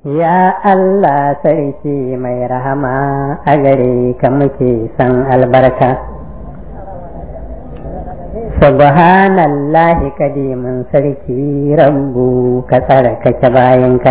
Ya Allah sarki mai rahama a gare ka muke san albarka. Subhanallahi kadimin sarki rabbu ka tsarkake bayanka.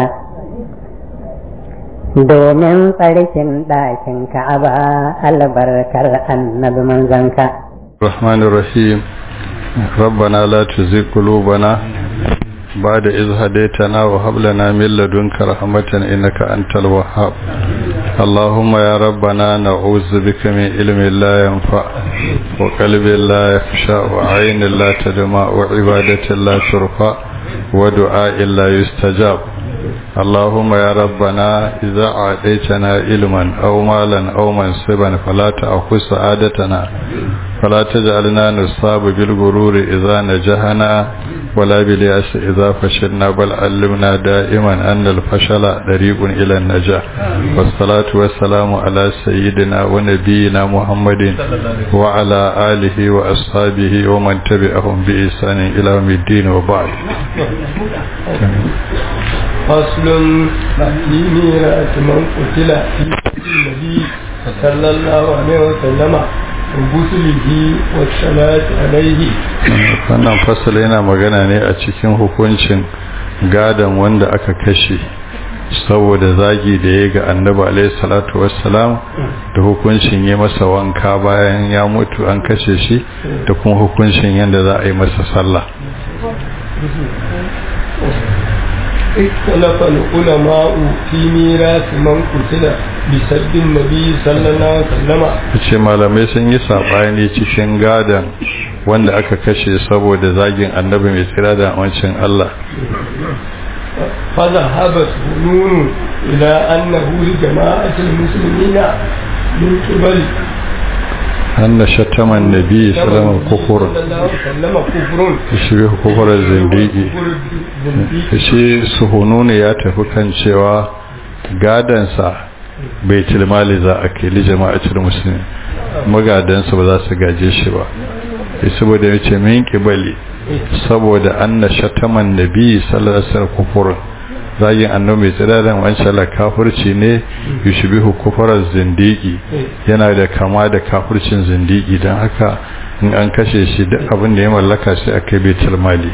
Domin tsarkin ɗakin ka'aba albarkar annabi manzanka. الرحمن الرحيم ربنا لا تزغ قلوبنا بعد إذ هديتنا وهب لنا من لدنك رحمة إنك أنت الوهاب اللهم يا ربنا نعوذ بك من علم لا ينفع وقلب لا يخشى وعين لا تدمع وعبادة لا ترفع ودعاء لا يستجاب اللهم يا ربنا إذا أعطيتنا علما أو مالا أو منصبا فلا تأخذ سعادتنا فلا تجعلنا نصاب بالغرور إذا نجحنا ولا بالياس إذا فشلنا بل علمنا دائما أن الفشل طريق إلى النجاح والصلاة والسلام على سيدنا ونبينا محمد وعلى آله وأصحابه ومن تبعهم بإحسان إلى يوم الدين وبعد فصل في ميراث من قتل في النبي صلى الله عليه وسلم وغسله والصلاة عليه wannan fasali yana magana ne a cikin hukuncin gadon wanda aka kashe saboda zagi da ya ga annabi alaihi salatu wassalam da hukuncin yi masa wanka bayan ya mutu an kashe shi da kuma hukuncin yadda za a yi masa sallah اختلف العلماء في ميراث من قتل بسب النبي صلى الله عليه وسلم ce malamai sun yi saɓani cikin gadon wanda aka kashe saboda zagin annabi mai tsira da wancin Allah فذهب سنون إلى أنه لجماعة المسلمين من قبل أن شتم النبي صلى الله عليه وسلم كفر وسلم كفر شبه كفر الزنديقي shi suhununi ya tafi kan cewa gadansa bai tilmali za a kai jama'atul musulmi magadansa ba za su gaje shi ba saboda ya ce min kibali saboda anna shataman nabi sallallahu alaihi wasallam kufurun zagin annabi mai tsiraran wancan la kafirci ne yushbihu kufarar zindigi yana da kama da kafircin zindigi don haka in an kashe shi duk abin da ya mallaka sai aka baitul mali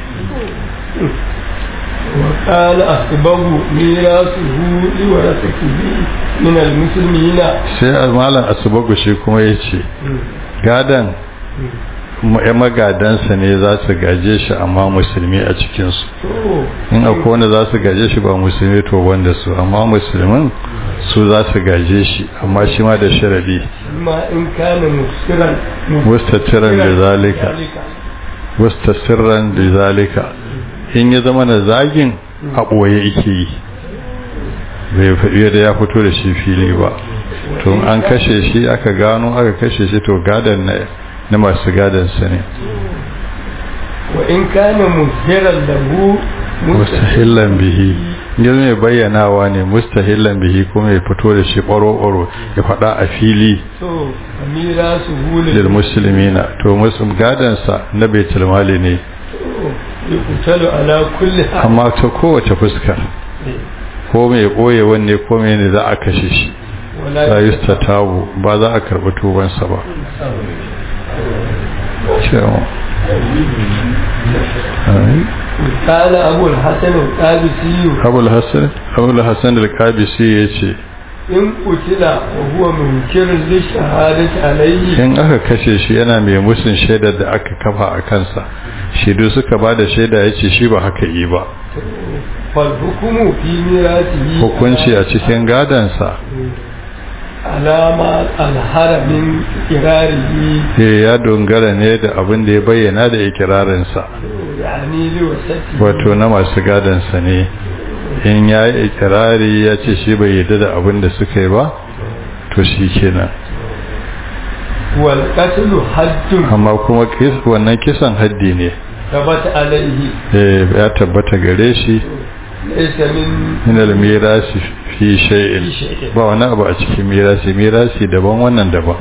وقال أسباب ميراثه لورثته من المسلمين sai malam asubagu shi kuma ya ce gadan ya magadansa ne za su gaje shi amma musulmi a cikinsu in akwai wanda za su gaje shi ba musulmi to wanda su amma musulmin su za su gaje shi amma shi ma da sharadi ما إن كان مسرا mustatiran da zalika mustasiran da zalika in ya zama na zagin a ɓoye yake yi bai faɗi da ya fito da shi fili ba to an kashe shi aka gano aka kashe shi to gadan na na masu gadansa ne وإن كان مظهرا له mustahillan bihi yanzu mai bayyanawa ne mustahillan bihi kuma ya fito da shi ɓaro-ɓaro ya faɗa a fili so ميراثه lil musulmina to muslim gadansa na baitul mali ne يقتل على كل حال amma ta kowace fuska ko mai ɓoye wanne ko mai ne za a kashe shi ولا la yustatabu ba za a karɓi tubansa ba cewa قال أبو الحسن القادسي abul hassan abul hassan al-kabisi ya ce إن قتل وهو منكر للشهادة عليه in aka kashe shi yana mai musun shaidar da aka kafa a kansa shaidu suka ba da shaida ya ce shi ba haka yi ba فالحكم في ميراثه hukunci a cikin gadansa على ما أظهر من إقراره eh, ya dogara ne da abin da ya bayyana da ikirarinsa يعني لوسته wato na masu gadansa ne in ya yi ikirari ya ce shi bai yarda da abin da suka yi ba to shi kenan والقتل حد amma kuma kis- wannan kisan haddi ne ثبت عليه eh, ya tabbata gare shi ليس من min al-mirasi fi shay'in ba wani abu a cikin mirasi mirasi daban wannan daban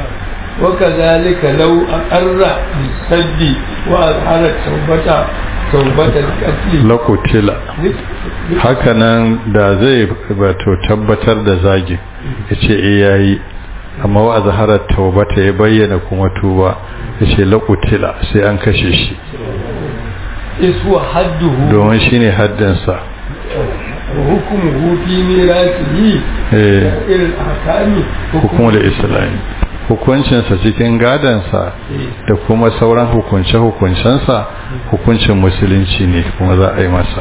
وكذلك لو أقر بالسد وأظهر التوبة taubatar katli lakutila hakanan da zai bato tabbatar da zagin ya ce e yayi amma wa zaharar taubata ya bayyana kuma tuba ya ce lakutila sai an kashe shi iswa hadduhu domin shi ne haddinsa wa hukumuhu fi mirasihi eh irin ahkami hukumar islami hukuncinsa cikin gadansa da kuma sauran hukunce-hukuncensa hukuncin musulunci ne kuma za a yi masa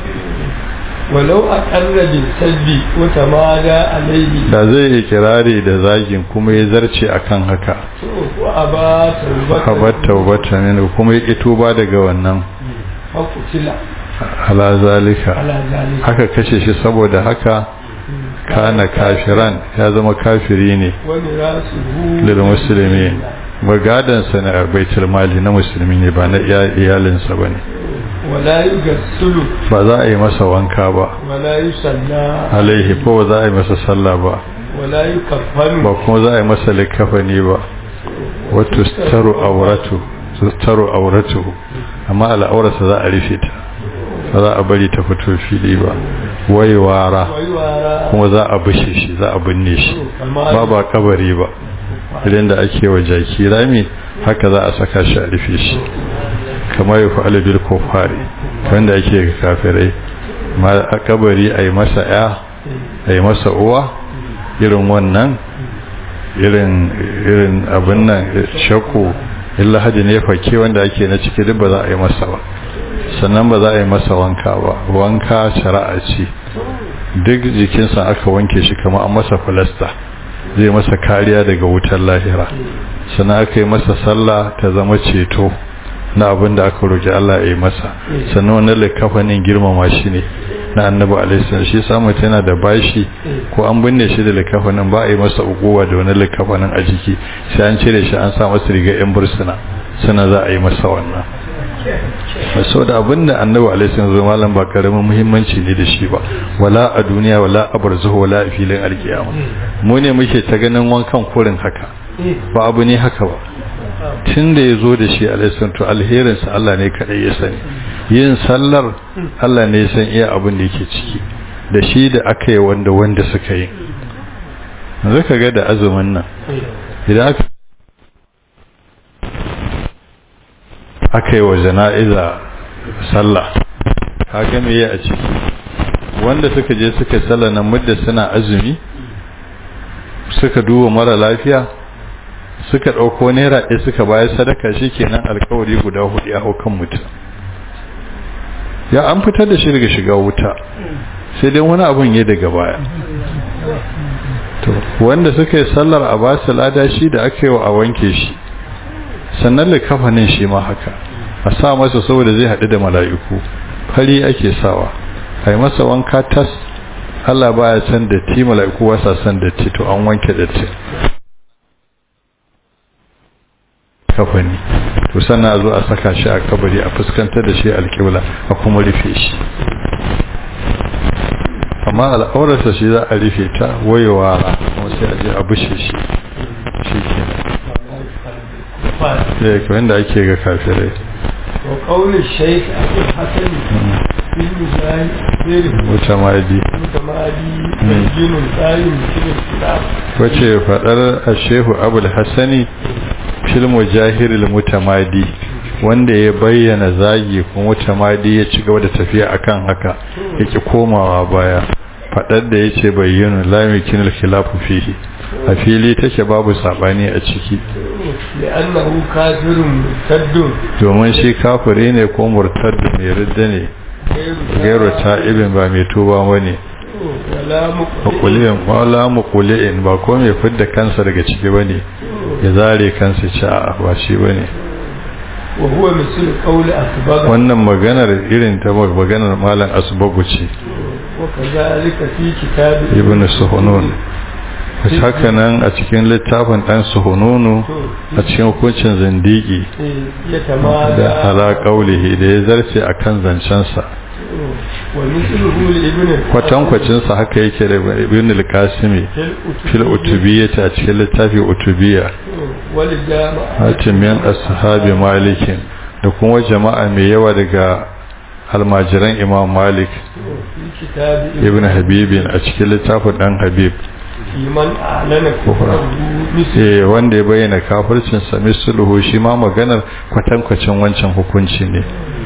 walau aqarra bil sabbi wa tamada alayhi da zai yi kirari da zagin kuma ya zarce akan haka wa aba tawbata habar taubata ne kuma ya ƙi tuba daga wannan fakutila ala zalika ala zalika aka kashe shi saboda haka kana kafiran ya zama kafiri ne wa mirasuhu lil musulmi magadansa na baitul mali na musulmi ne ba na iya- iyalinsa ba ne wala yugassulu ba za a yi masa wanka ba wala yusalla alaihi ko ba za a yi masa sallah ba wala yukaffanu ba kuma za a yi masa likafani ba wato staru auratu staru auratu amma al'aurarsa za a rufe ta ba za a bari ta fito fili ba waiwara waiwara kuma za a bushe shi za a binne shi ba ba kabari ba idan da ake wa jaki rami haka za a saka shi a rufe shi kamar ya fa'ala bil kufari wanda ake ga kafirai ma a kabari a yi masa ya a yi masa uwa irin wannan irin irin abin nan shakku illa hadi ne fake wanda ake na ciki duk ba za a yi masa ba sannan ba za a yi masa wanka ba wanka shari'a ce duk jikinsa aka wanke shi kamar an masa falasta zai masa kariya daga wutar lahira sannan aka yi masa sallah ta zama ceto na abin da aka roƙi Allah ya yi masa sannan wani likafanin girmama shi ne na annabi alaihissalam shi samu tana da bashi ko an binne shi da likafanin ba a yi masa uguwa da wani likafanin a jiki sai an cire shi an sa masa riga yan bursuna sannan za a yi masa wannan sau da abin da annabi alaihissalam zai malam ba karamin muhimmanci ne da shi ba wala a duniya wala a barzahu wala a filin alkiyama mu ne muke ta ganin wankan kurin haka ba abu ne haka ba tun da ya zo da shi alaihissalam to alherinsa Allah ne kaɗai ya sani yin sallar Allah ne ya san iya abin da yake ciki da shi da aka yi wanda wanda suka yi yanzu ka ga da azumin nan idan aka aka yi wa jana'iza sallah ka ga me a ciki wanda suka je suka sallah nan mudda suna azumi suka duba mara lafiya suka ɗauko naira ɗaya suka bayar sadaka shi kenan alkawari guda hudu ya hau kan mutum ya an fitar da shi daga shiga wuta sai dai wani abun ya daga baya to wanda suka yi sallar a ba su lada shi da aka yi wa a wanke shi sannan likafanin shi ma haka a sa masa saboda zai haɗu da mala'iku fari ake sawa a yi masa wanka tas Allah baya san datti mala'iku wasa san datti to an wanke datti kafani to sannan a zo a saka shi a kabari a fuskantar da shi alƙibla a kuma rufe shi amma al'aurarsa shi za a rufe ta wayewa kuma sai a je a bushe shi shi ke da kawai da ake ga kafirai وقول الشيخ أبو الحسن في المجاهد غير mutamadi متمادي بين قائم في الخلاف wace fadar a shehu abul hassani fil mujahiril mutamadi wanda ya bayyana zagi kuma mutamadi ya ci gaba da tafiya akan haka yake komawa baya fadar da yace bayyana la yakinul khilafu fihi a fili take babu sabani a ciki لأنه كافر مرتد domin shi kafiri ne ko murtad mai ridda ne gairu ta'ibin ba mai tuba bane ولا مقبل makuliyan wala makuliyan ba ko mai fidda kansa daga ciki bane ya zare kansa ci a ba shi bane وهو مثل قول أسبغ wannan maganar irin ta maganar malam asbagu ce وكذلك في كتاب ibn suhunun haka nan a cikin littafin dan suhununu a cikin hukuncin zindigi يتمادى da ala qaulihi da ya zarce akan zancensa ومثله لابن kwatankwacin sa haka yake da ibn al-qasimi fil utubiyyah a cikin littafin utubiyya ولجامع hatimin ashabi malikin da kuma jama'a mai yawa daga almajiran imam malik في كتاب ibn habibin a cikin littafin dan habib في من أعلن كفره مثل eh wanda ya bayyana kafircin sa misluhu shi ma maganar kwatankwacin wancan hukunci ne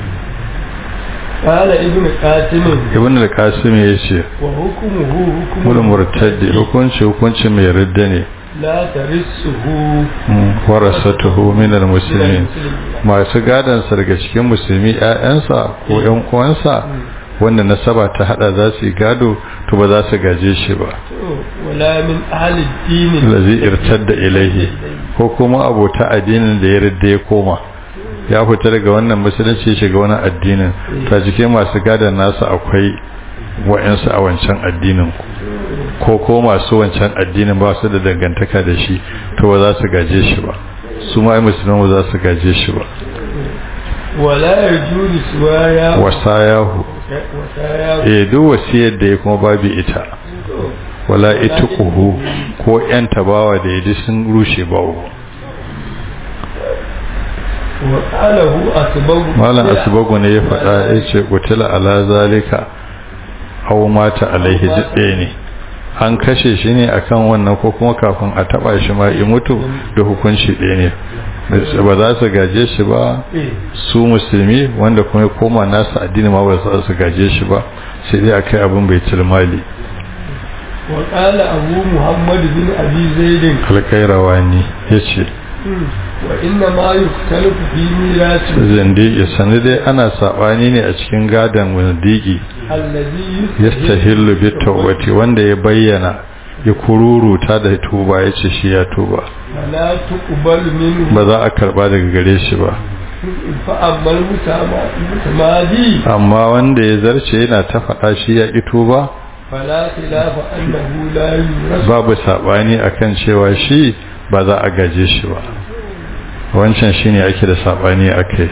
قال ابن قاسم ibn al-qasim ya ce وحكمه حكم mul murtaddi hukunci hukunci mai ridda ne لا ترسه warasatuhu min al-muslimin masu gadan sa daga cikin musulmi ƴaƴansa ko ƴan uwansa wanda nasaba ta hada za su yi gado to ba za su gaje shi ba ولا من أهل الدين lazi irtadda ilaihi ko kuma abota addinin da ya ridda ya koma ya fita daga wannan musulunci ya shiga wani addinin ta cikin masu gadon nasu akwai wa'ansu a wancan addinin ko ko masu wancan addinin ba su da dangantaka da shi to ba za su gaje shi ba su ma ai musulman ba za su gaje shi ba ولا يجوز سوايا wasayahu وسايا eh duk wasiyar da ya kuma babu ita wala ituquhu ko yan tabawa da yadi sun rushe bawo وقاله أسباب malam asbagu ne ya faɗa ya ce kutila ala zalika aw mata alaihi jidde ne an kashe shi ne akan wannan ko kuma kafin a taba shi ma i mutu da hukunci ɗaya ne ba za su gaje shi ba su musulmi wanda kuma ya koma nasu addini ma ba za su gaje shi ba sai dai akai abin bai tilmali وقال أبو محمد بن أبي زيد alkairawani ya ce وإنما يختلف في ميراث zindigi sani dai ana saɓani ne a cikin gadon zindigi الذي yastahillu bi tawbati wanda ya bayyana ya kururuta da tuba ya ce shi ya tuba فلا تقبل منه ba za a karba daga gare shi ba فأما المتما- المتمادي amma wanda ya zarce yana ta faɗa shi ya ƙi tuba فلا خلاف أنه لا يورث babu saɓani akan cewa shi ba za a gaje shi ba wancan shine ake da saɓani a kai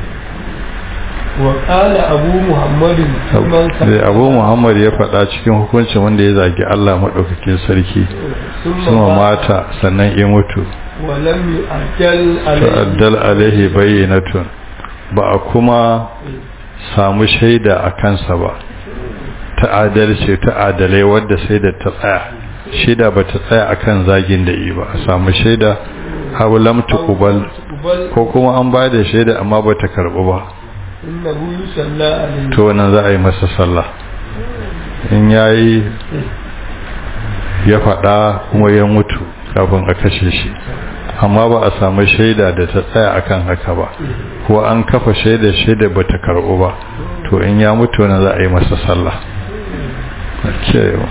وقال أبو محمد ثم da abu muhammad ya faɗa cikin hukuncin wanda ya zagi allah maɗaukakin sarki ثم kuma مات mata sannan ya mutu ولم يؤجل عليه ta'addal alaihi bayyinatun ba a kuma samu shaida a kansa ba ta adalci ta adalai wadda sai da ta tsaya shaida ba ta tsaya akan zagin da yi ba a samu shaida aw lam tuqbal تقبل ko kuma an ba da shaida amma ba ta karbu ba إنه يصلى عليه to wannan za a yi masa sallah in yayi ya faɗa kuma ya mutu kafin a kashe shi amma ba a samu shaida da ta tsaya akan haka ba ko an kafa shaida shaida ba ta karɓu ba to in ya mutu na za a yi masa sallah kewa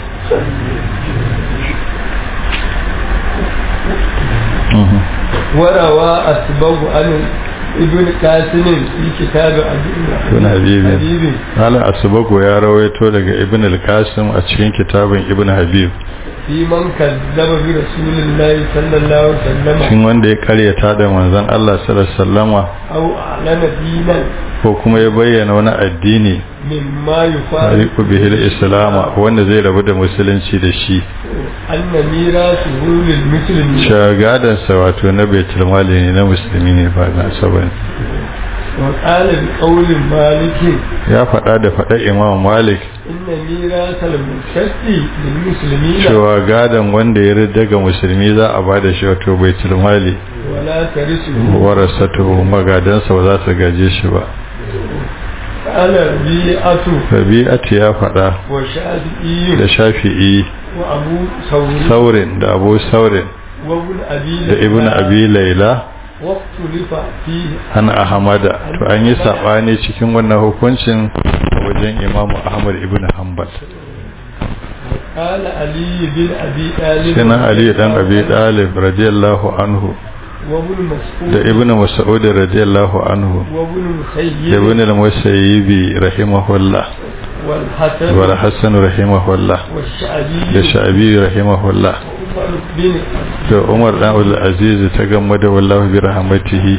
وروى أسباب عن ابن قاسم في كتاب Ibn Habib. حبيب Malam Asubago ya rawaito daga Ibn al-Qasim a cikin kitabin Ibn Habib في من كذب برسول الله صلى الله عليه وسلم shin wanda ya karyata da manzon Allah sallallahu alaihi wasallama أو أعلن دينا ko kuma ya bayyana wani addini مما يفارق tariku bihil islama wanda zai rabu da musulunci da shi أن ميراثه للمسلمين shagadansa wato na baitul mali ne na musulmi ne ba na saban وقال بقول مالك ya faɗa da faɗa imam malik إن ميراث المرتد للمسلمين cewa gadan wanda ya rida ga musulmi za a ba da shi wato baitul mali ولا ترثه warasatu magadansa ba za su gaje shi ba قال ربيعة rabi'atu ya faɗa وشافعي da shafi'i وأبو ثور saurin da abu saurin وابن أبي da ibn abi laila واختلف فيه an ahmada to an yi sabani cikin wannan hukuncin a wajen imamu ahmad ibn hanbal قال علي بن أبي طالب sai na ali dan abi dalib radiyallahu anhu وابن مسعود da ibn mas'ud radiyallahu anhu وابن da مسيب ibn al-musayyibi rahimahullah والحسن wa hasan rahimahullah والشعبي da sha'bi rahimahullah عمر بن da umar dan abdul aziz ta gamma da wallahu bi rahmatihi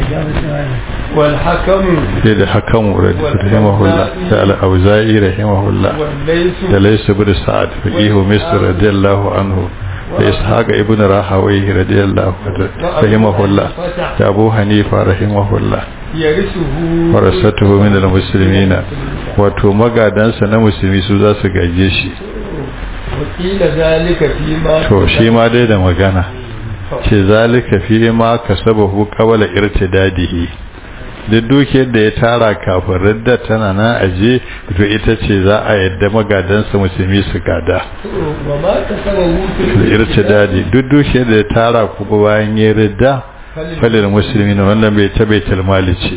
والحكم sai da hakamu rahimahullah da al-auza'i rahimahullah والليث da laysa bin sa'ad faqihu misr radiyallahu anhu da ishaq ibn rahawai radiyallahu anhu rahimahullah da abu hanifa rahimahullah yarisuhu warasatuhu min al-muslimina wato magadansa na musulmi su za su gaje shi wakila zalika fi ma to shi ma dai da magana ce zalika fi ma kasabahu qabla irtidadihi duk dukiyar da ya tara kafin radda tana nan aje to ita ce za a yadda magadansa musulmi su gada wa ma kasabahu fil irtidadi duk dukiyar da ya tara kuma bayan ya radda falil musulmi na wannan bai ta baitul mali ce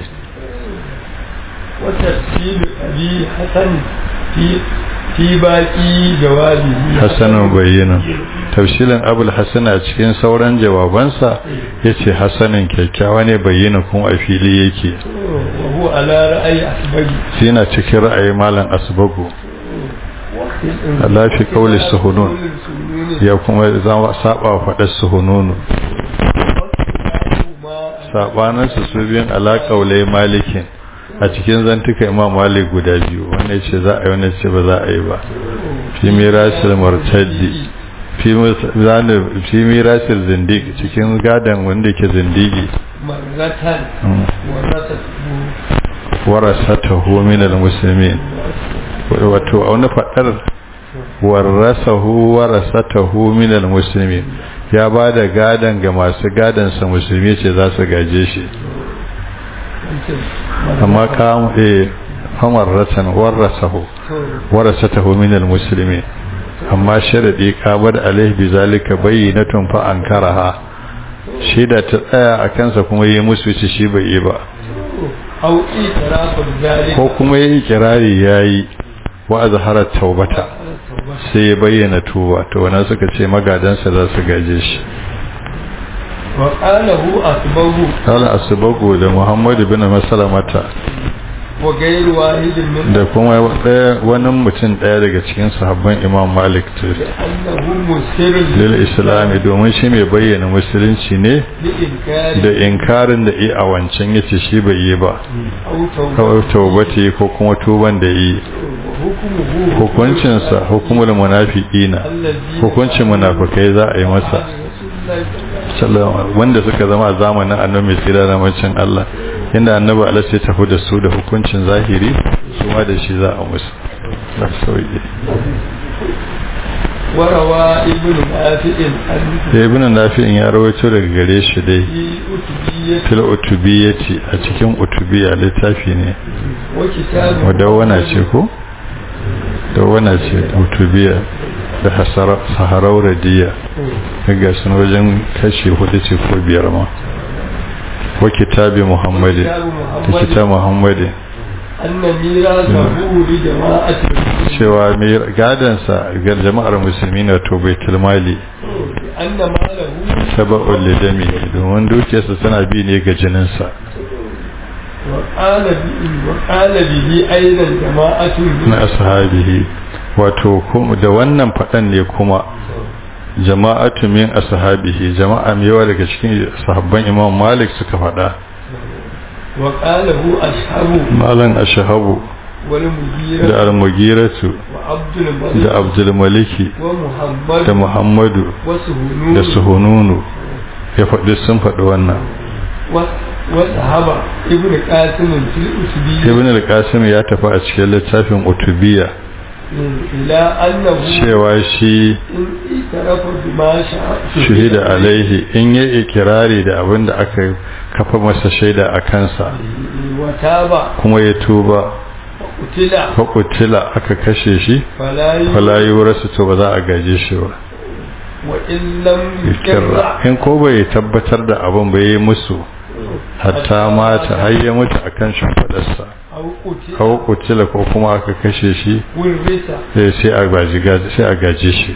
wa tafsir abi hasan fi fi baqi jawabihi hasanun bayyana tafsilin abul hasan a cikin sauran jawabansa yace hasanin kyakkyawa ne bayyana kuma a fili yake wa huwa ala ra'ayi asbagi shi yana cikin ra'ayi malam asbagu Allah fi kauli suhunun ya kuma zama saba faɗar suhununu sabaninsu su biyun ala kaulai malikin a cikin zantuka imam malik guda biyu wannan ce za a yi wannan ce ba za a yi ba fi mirasil martaddi fi mirasil zindig cikin gadon wanda ke zindigi marratan warasatu warasatahu min almuslimin wato a wani fadar warasahu warasatahu min almuslimin ya ba da gadon ga masu gadon sa musulmi ce za su gaje shi amma ka eh hamarratan warasahu warasatahu min almuslimin amma sharadi ka bar alaihi bizalika bayyinatun fa ankaraha shi da ta tsaya a kansa kuma yi musu ci shi bai yi ba au itirafu zalika ko kuma yi kirari yayi wa azhara taubata sai ya bayyana tuba to wannan suka ce magadansa za su gaje shi wa qalahu asbahu kala asbagu da muhammad bin masalamata wa ghayru wahidin min da kuma ɗaya wani mutum ɗaya daga cikin sahabban imam malik ta annahu musirrun lil islami domin shi mai bayyana musulunci ne li inkari da inkarin da yi a wancan yace shi bai yi ba au tawba kawai taubati ko kuma tuban da yi hukmuhu hukuncinsa hukumul munafiqina allazi hukuncin munafikai za a yi masa sallama wanda suka zama a zamanin annabi mai tsira da macin Allah inda annabi Allah sai tafi da su da hukuncin zahiri su ma da shi za a musu da sauki warawa ibn nafi'in an da ibn nafi'in ya rawaito daga gare shi dai fi utubiyyati fil utubiyati a cikin utubiya littafi ne wa kitabu wadawwana ce ko dawwana ce utubiya da hasara saharau radiya daga sun wajen kashi hudu ce ko biyar ma wa kitabi muhammadi da kitab muhammadi anna mirasahu li jama'ati cewa mai gadansa ga jama'ar musulmi na to bai tilmali anna malahu saba'ul lidami domin dukiyarsa tana bi ne ga jininsa wa qala bi wa qala bihi aidan jama'atu na ashabihi wato kuma da wannan faɗan ne kuma jama'atu min ashabihi jama'a mai yawa daga cikin sahabban imam malik suka faɗa wa qalahu ashabu malan ashabu wal mugira da al-mugiratu wa abdul malik da abdul maliki wa muhammad da muhammadu wa suhunun da suhununu ya faɗi sun faɗi wannan wa wa sahaba ibn qasim fil usbi ibn al-qasim ya tafi a cikin littafin utubiya ila annahu cewa shi in itarafa bima sha'a shahida alaihi in yi ikirari da abin da aka kafa masa shaida a kansa wa taba kuma ya tuba utila fakutila aka kashe shi fala falayi wurasu to ba za a gaje shi ba wa in lam kirra yukirra in ko bai tabbatar da abin bai yi musu hatta mata har ya mutu akan shimfiɗarsa aw utila kawo kutila ko kuma aka kashe shi wurrisa sai sai a gaji sai a gaje shi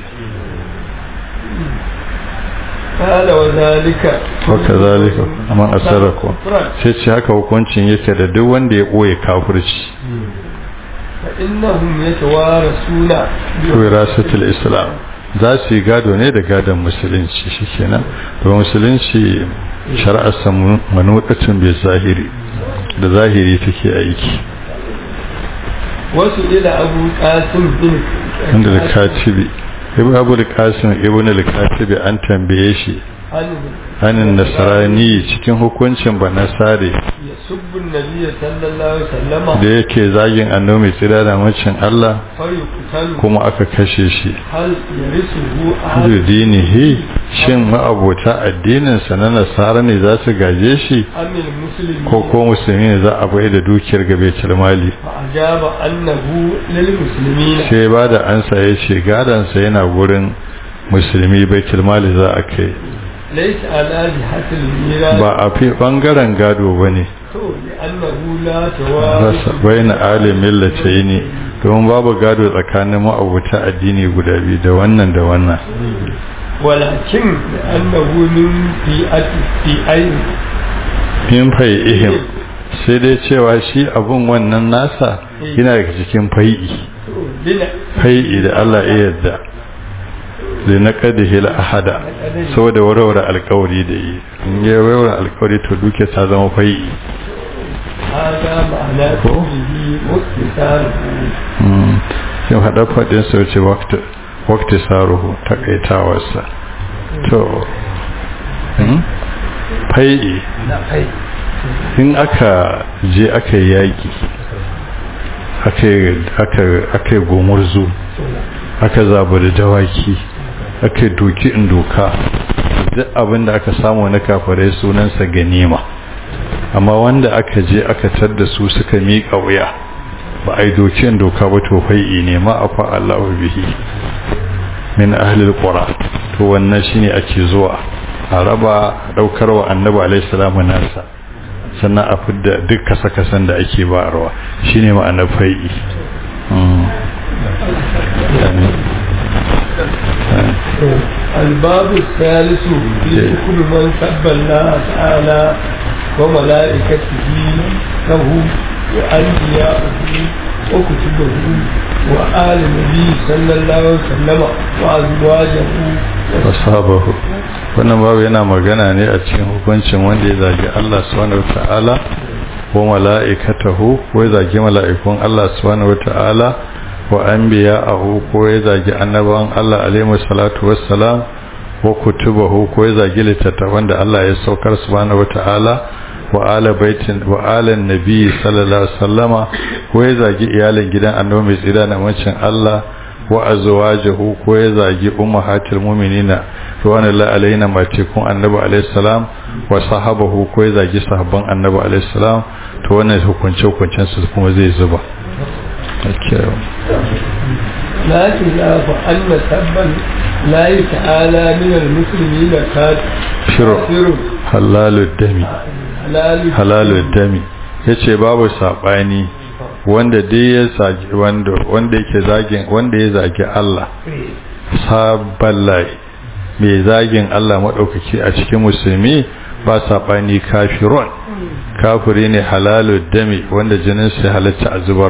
qala wa zalika wa kazalika man asaraku sai ce haka hukuncin yake da duk wanda ya boye kafirci fa innahum yatawarasuna wirasatul islam za su yi gado ne da gadon musulunci shikenan to musulunci shari'ar manudatun bai zahiri da zahiri take aiki wasu ila abu qasim bin inda da katibi ibn abu al-qasim ibn al-katib an tambaye shi anin nasrani cikin hukuncin ba nasare yasubbu an-nabiy sallallahu alaihi wasallam da yake zagin annabi tsira da macin Allah fayuqtalu kuma aka kashe shi hal yarisuhu da ahad dinihi shin ma'abota addinin sa na nasara ne za su gaje shi amil muslimin ko ko musulmi ne za a bai da dukiyar gabe mali fa ajaba annahu lil muslimin sai ba da ansa ya ce gadansa yana gurin musulmi baitul mali za a kai laysa ala jihatil miras ba a fi bangaren gado ba ne to li annahu la tawaris bai na alimin lace ne domin babu gado tsakanin ma'abuta addini guda biyu da wannan da wannan walakin li annahu min fi'ati fi'ain min fai ihim sai dai cewa shi abun wannan nasa yana daga cikin fai'i lina fai'i da Allah ya yarda da na kadihi ahada saboda warware alkawari da yi in ya warware alkawari to duke ta zama fai'i hada ma'ana qawlihi mukhtasaruhu yin haɗa faɗin sau ce wakti saruhu takaitawarsa to hmm? fai'i na kai in aka je aka yi yaƙi aka yi gomurzu aka zabu da dawaki aka yi doki in doka duk abin da aka samu na kafarai sunansa ganima amma wanda aka je aka tadda su suka miƙa wuya ba a yi doki in doka ba to fai'i ne ma a fa'allahu bihi min ahlil qura to wannan shine ake zuwa a raba daukar wa annabi alaihi salamu nasa sannan a fidda duk kasa-kasan da ake bayarwa shine ma'anar fai'i Mm. Yani, الباب الثالث في كل من سب الله تعالى وملائكته له وأنبياءه وكتبه وآل النبي صلى الله عليه وسلم وأزواجه wasabahu wannan babu yana magana ne a cikin hukuncin wanda ya zagi Allah subhanahu wata'ala wa mala'ikatahu ko ya zagi mala'ikun Allah subhanahu wata'ala wa anbiya'ahu ko ya zagi annabawan Allah alaihi salatu wassalam wa kutubahu ko ya zagi littattafan da Allah ya saukar subhanahu wata'ala wa ala baitin wa ala nabi sallallahu alaihi wasallama ko ya zagi iyalin gidan annabi mai tsira na mancin Allah wa azwajuhu ko ya zagi ummahatul mu'minina ruwan Allah alaina matikun annabi alaihi salam wa sahabahu ko ya zagi sahabban annabi alaihi salam to wannan hukunce hukuncen su kuma zai zuba okay لكن فأن سبا الله تعالى من المسلمين shiru كافر halalud dami حلال halalud dami yace babu sabani wanda dai ya zagi wanda wanda yake zagin wanda ya zagi Allah saballahi mai zagin Allah maɗaukaki a cikin musulmi ba saɓani kafirun kafiri ne halalu dami wanda jinin sai halatta a zubar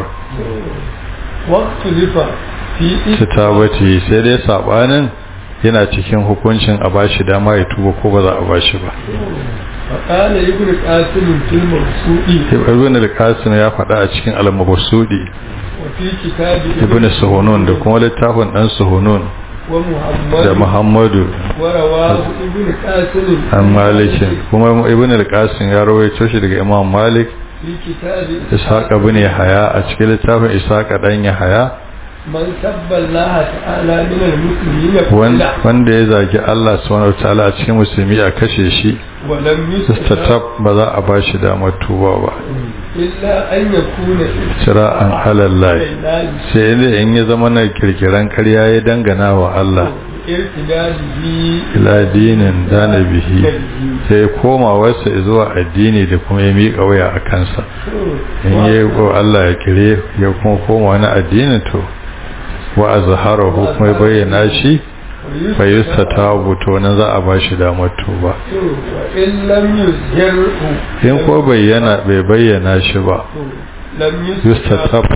واختلف في su tabbaci sai dai saɓanin yana cikin hukuncin a bashi dama ya tuba ko ba za a bashi ba فقال ابن قاسم في المرسول ibn al-qasim ya faɗa a cikin al-mabsudi وفي كتاب ibn suhunun da kuma littafin dan suhunun ومحمد da muhammadu ورواه ابن قاسم an malikin kuma ibn al-qasim ya rawaito shi daga imam malik في كتاب ishaq ibn yahya a cikin littafin ishaq dan yahya من سب الله تعالى من المسلمين wan- فلا wanda ya zagi Allah subhanahu wataala a cikin musulmi a kashe shi ولم يستتب istatab ba za a bashi damar tuba ba إلا أن يكون shira'an halallahi لله sai dai in ya zama na kirkiran karya ya dangana wa Allah ارتداده ila dinin dana bihi sai ya koma wasu zuwa addini da kuma ya miƙa waya a kansa in ya yi wa Allah ya kire ya kuma koma wani addini to wa azharahu kuma ya bayyana shi fa yustatabu to nan za a bashi damar tuba وإن لم يظهره in ko bayyana bai bayyana shi ba لم yustatab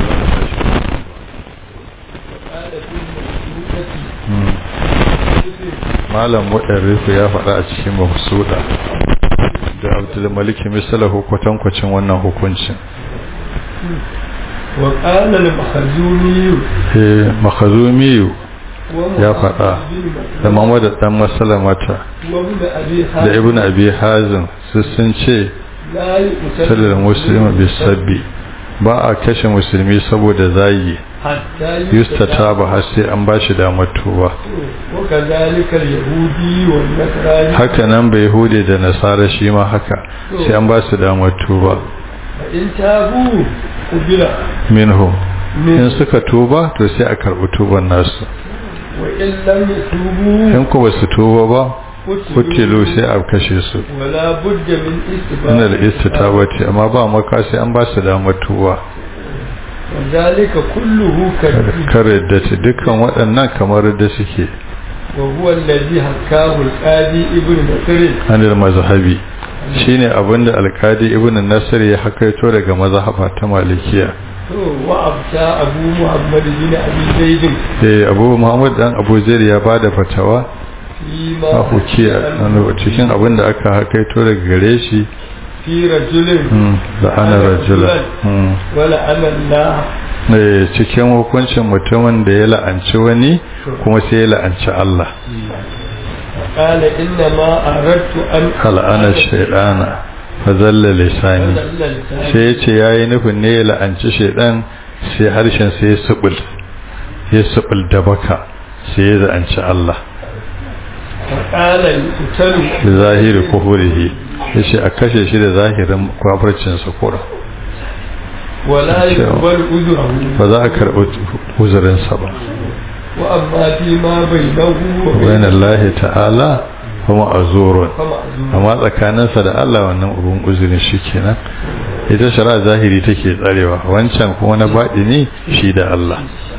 قال في المسلوكة malam mudarrifu ya faɗa a cikin mafsuda da abdul maliki misalahu kwatankwacin wannan hukuncin وقال المخزومي eh makhazumiyu ya faɗa da Muhammad dan Masalamata da Ibn Abi Hazim su sun ce sallar musulmi bisabbi ba a kashe musulmi saboda zagi yusta ta ba har sai an ba shi damar tuba haka nan bai hude da nasara shi ma haka sai an ba su damar tuba minhu in suka tuba to sai a karɓi tuban nasu in ku ba su tuba ba kutilu sai a kashe su ina da istitabati amma ba maka sai an ba su damar tuba zalika kulluhu kare da ta dukkan waɗannan kamar da suke wa huwa allazi hakahu al-qadi ibn nasr anil mazhabi shine abinda al-qadi ibn nasr ya hakaito daga mazhaba ta malikiya wa abta abu muhammad bin abi zaid eh abu muhammad dan abu zaid ya bada fatawa a hukiya cikin abinda aka hakaito daga gare shi fi rajulin da ana rajulan wala ana Allah ne cikin hukuncin mutumin da ya la'anci wani kuma sai ya la'anci Allah qala inna ma aradtu an al'ana shaydana fa zalla lisani sai ya ce yayi nufin ne ya la'anci shaydan sai harshen sai ya subul ya subul da baka sai ya la'anci Allah qala yutalu da zahiri kufurihi yace a kashe shi da zahirin kafircin sa kura wala yuqbal uzruhu ba za a karɓi uzurin sa ba wa amma fi ma bainahu wa bayan Allah ta'ala kuma azurun ma'zur amma tsakaninsa da Allah wannan ubun uzurin shi kenan ita shari'a zahiri take tsarewa wancan kuma na baɗi ne shi da Allah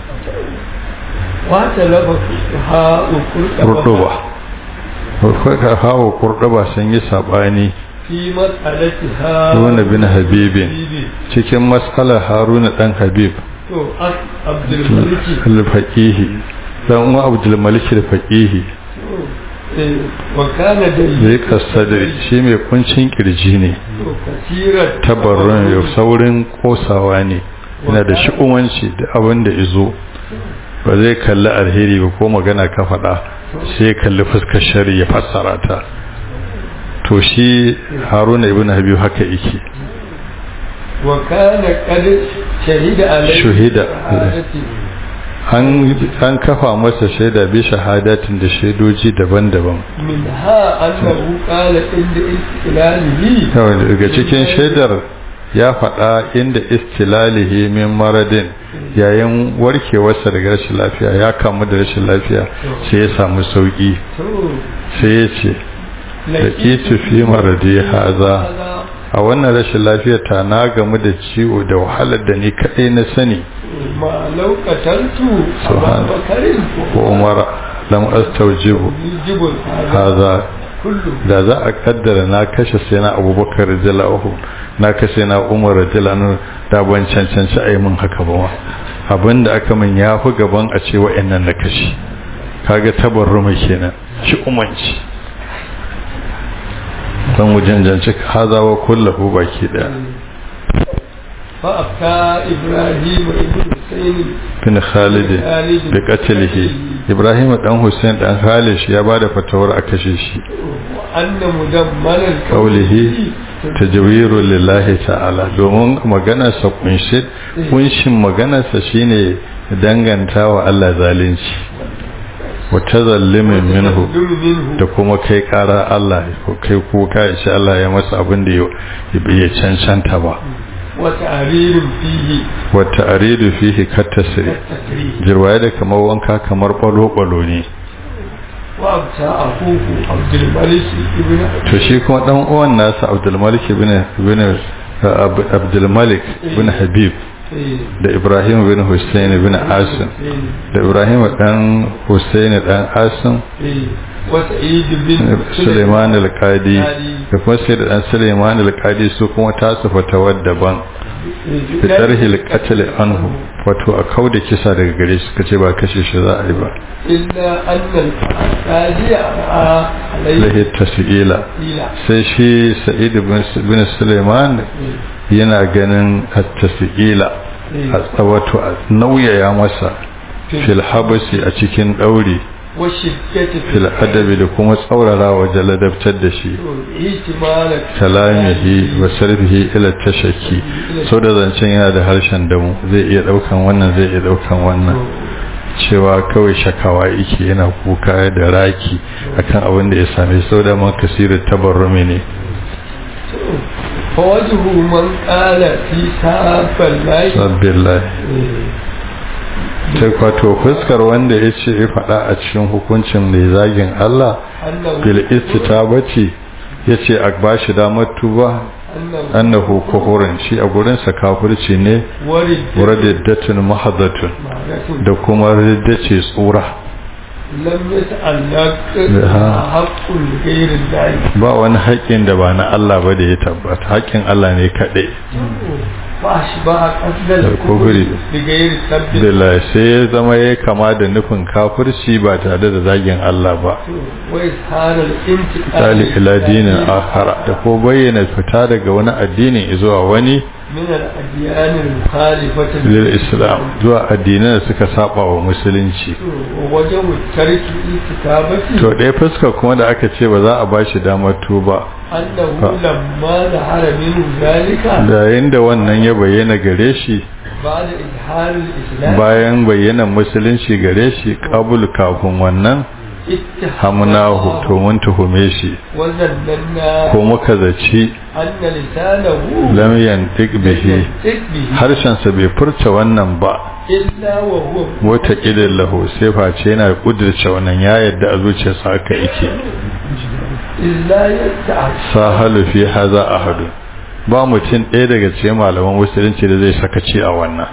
wa talaba ha kurduba ka hawo kurduba sun yi sabani fi mas'alati ha Haruna bin Habibin cikin mas'alar Haruna dan Habib to as abdul malik al-faqihi dan uwa Abdul Malik al-faqihi eh wa kana da zai kasadari shi mai kuncin kirji ne to kasirat tabarrun ya saurin kosawa ne yana da shi'umanci da abin da izo ba zai kalli alheri ba ko magana ka faɗa sai ya kalli fuskar shari ya fassara ta to shi haruna ibn habib haka yake wa kana qad shahida alayhi Shuhida. an an kafa masa shaida bi shahadatin da shaidoji daban-daban min ha annahu qala inda istilalihi Kawai daga cikin shaidar ya faɗa inda istilalihi min maradin yayin warkewarsa daga rashin lafiya ya kamu da rashin lafiya sai ya samu sauki to sai ya ce da kitu fi maradi haza a wannan rashin lafiya ta na gamu da ciwo da wahalar da ni kaɗai na sani ma laukatantu Subhan- abubakarin ko umara lam astaujibu yujibul haza kullu da za a kaddara na kashe sai na abubakar radiyallahu na kashe na umar radiyallahu da ban cancanci a yi min haka ba ma abinda aka min ya fi gaban a ce wa'annan na kashe kaga tabarruma kenan shi umanci don wajen janci hazawa kullahu baki daya fa afka ibrahim ibn husayn bin khalid bi qatlihi ibrahim dan hussein dan khalid shi ya bada fatawar a kashe shi wa anna mudammalan qawlihi tajwiru lillahi ta'ala domin maganarsa kunshi kunshin maganarsa shine dangantawa Allah zalunci wa tazallimin minhu minhu da kuma kai kara Allah ko kai kuka ya ce Allah ya masa abin da ya cancanta ba wa ta'ririn fihi wa ta'ridu fihi katasri tasrih jirwaye da kamar wanka kamar balo-balo ne wa abta akuhu abdul malik ibn to shi kuma dan uwan nasa Abdul Malik ibn ibn Abdul Malik ibn Habib da Ibrahim bin Hussein bin Asim da Ibrahim dan Hussein dan Asim wa sa'id bin Suleiman al-Qadi da kuma sai da dan Suleiman al-Qadi su kuma tasu fatawar daban da tarhil qatl anhu wato a kauda kisa daga gare shi kace ba kashe shi za a yi ba illa anna al-qadi alayhi lahi tasila ila sai shi Sa'id bin Suleiman yana ganin at-tasila a wato a nauyaya masa fil habasi a cikin ɗauri والشدة في fil adabi da kuma tsaurara wajen ladabtar da shi احتمال kalamihi wa sarfihi ila tashakki sau da zancen yana da harshen damu zai iya daukan wannan zai iya daukan wannan cewa kawai shakawa yake yana kuka da raki akan abin da ya same sau da man kasirin tabarrumi ne فوجه من قال في ساب الله sabbillah ta kwato fuskar wanda ya ce ya faɗa a cikin hukuncin mai zagin Allah أنه bil istitabati ya ce a bashi damar tuba أنه annahu kuhurin shi a gurinsa kafirci ne ورد waraddatun mahadatun معناته da kuma riddace tsura لم يتعلق ها. حق غير الله ba wani haƙƙin da ba na Allah ba da ya tabbata haƙƙin Allah ne kaɗai فأشبه قصد الكفر. الكفر بغير سب Billah sai ya zama ya kama da nufin kafirci ba tare da zagin Allah ba وإظهار الانتقال tali ila dinin akhara da ko bayyana fita daga wani addinin zuwa wani من الأديان المخالفة lil islam zuwa addinan da suka saba wa musulunci ووجه الترك الكتابة to ɗaya fuska kuma da aka ce ba za a bashi damar tuba أنه لما ظهر منه ذلك da yayin da wannan ya bayyana gare shi بعد إظهار الإسلام bayan bayyanan musulunci gare shi kabul kafin wannan hamnahu to mun tuhume shi وظننا ko muka zaci أن لسانه lam yantiq bihi ينطق به harshensa bai furta wannan ba إلا وهو wata ƙidin lahu sai face yana ƙudurce wannan ya yadda a zuciyarsa haka yake إلا يتعش sahalu fi haza ahadu ba mutum ɗaya daga cikin malaman musulunci da zai sakaci a wannan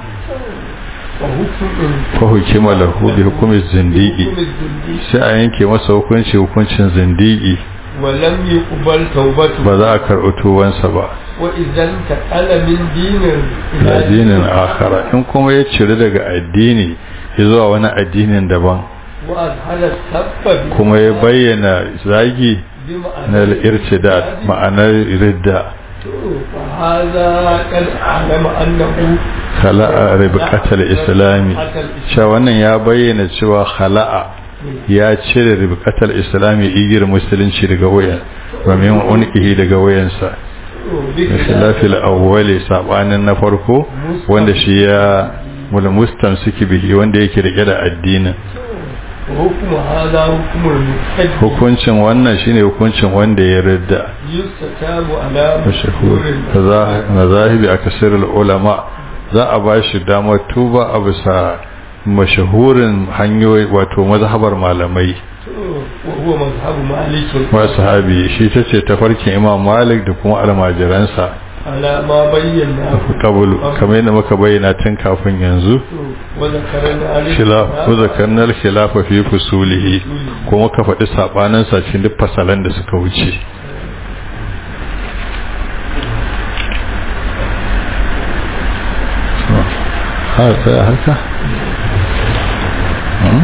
وحكم fa hukima lahu bi hukumi zindigi حكم الزنديق sai a yanke masa hukunci hukuncin zindigi ولم يقبل توبته ba za a karɓi tuwansa ba وإذا انتقل من دين da addinin akhara in kuma ya ciri daga addini ya zuwa wani addinin daban وأظهر السب kuma ya bayyana zagi بمعنى na irtidad ma'anar ridda فهذا قد أعلم أنه khala'a ribqatal islami cewa wannan ya bayyana cewa khala'a ya cire ribqatal islami igir musulunci daga wayan wa min unqihi daga wayansa khilafil awwali sabanin na farko wanda shi ya mul mustamsiki bihi wanda yake rike da addinin وحكم هذا حكم المحتج hukuncin wannan shine hukuncin wanda ya ridda يستتاب على mashahur مشهور mazahibi akasirul ulama za a ba shi damar tuba a bisa mashahurin hanyoyi wato mazhabar malamai وهو مذهب مالك wa sahabi shi ta ce tafarkin imam malik da kuma almajiransa على ما بيناه kabulu kamar yadda muka bayyana tun kafin yanzu وذكرنا khilaf ko zakarnar khilafa fi fusulihi ko muka faɗi sabanin sa cikin duk fasalan da suka wuce ha sai haka Hmm?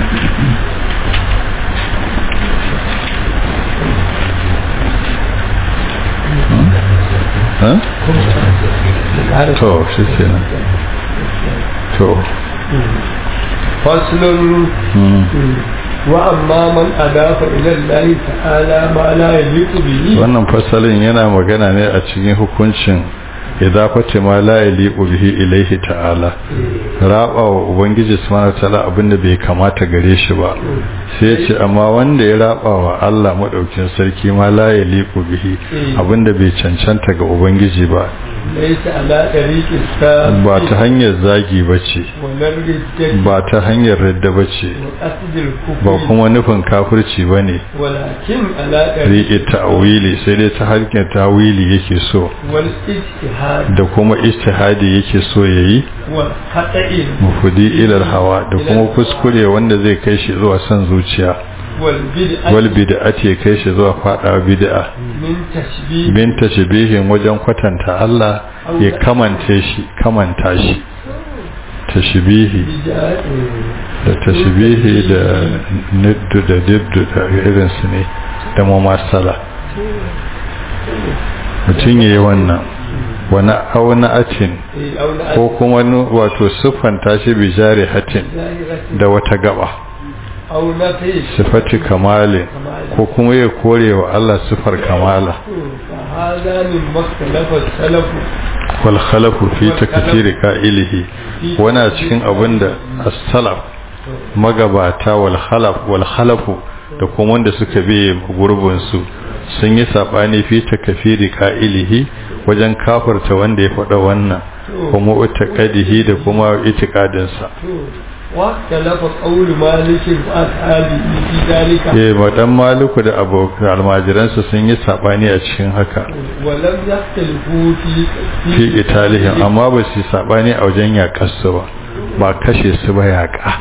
Hmm? Ha? to shi kenan to فصل hmm. وأما من أضاف إلى الله تعالى ما لا يليق به wannan fasalin yana magana ne a cikin hukuncin idafati ma la yaliqu bihi ilayhi ta'ala raba wa ubangiji subhanahu ta'ala abinda bai kamata gare shi ba sai ya ce amma wanda ya raba wa Allah madaukin sarki ma la yaliqu bihi abinda bai cancanta ga ubangiji ba ليس على طريق السابق ba ta hanyar zagi bace ولا الردة ba ta hanyar radda bace وقصد الكفر ba kuma nufin kafirci bane ولكن على طريق riƙe ta'wili sai dai ta harkar ta'wili yake so والاجتهاد da kuma istihadi yake so yayi والخطأ mufudi ilal hawa da kuma kuskure wanda zai kai shi zuwa son zuciya والبدعة wal bid'ati ya kai shi zuwa fada bid'a من تشبيه bin tashbihin wajen kwatanta Allah ya kamante shi kamanta shi tashbihi بدعة da tashbihi da niddu da diddu da irin su ne da mumasala mutum yayi wannan wani auna'atin ko kuma wato siffanta shi bi jari hatin da wata gaba sifati kamalin ko kuma ya kore wa Allah sifar kamala wal khalafu fi takfiri qa'ilihi wana cikin abinda as-salaf magabata wal khalaf wal khalafu da kuma wanda suka bi gurbin su sun yi sabani fi takfiri qa'ilihi wajen kafarta wanda ya faɗa wannan kuma utaqadihi da kuma itiqadinsa واختلف قول مالك واصحابه في ذلك eh madan maliku da abokan almajiransa sun yi sabani a cikin haka ولم يختلفوا في fi italihim amma ba su sabani a wajen yaƙarsu ba ba kashe su ba yaƙa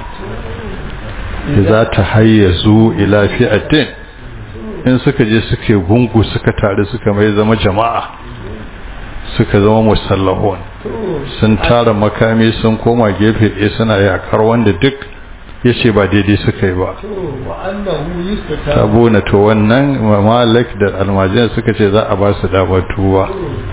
za ta hayyazu ila fi'atin in suka je suke gungu suka tare suka mai zama jama'a suka zama musallahun sun tara makami sun koma gefe ɗaya suna yakar wanda duk ya ce ba daidai suka yi ba sabona to wannan malik da almajin suka ce za a ba su damar tuba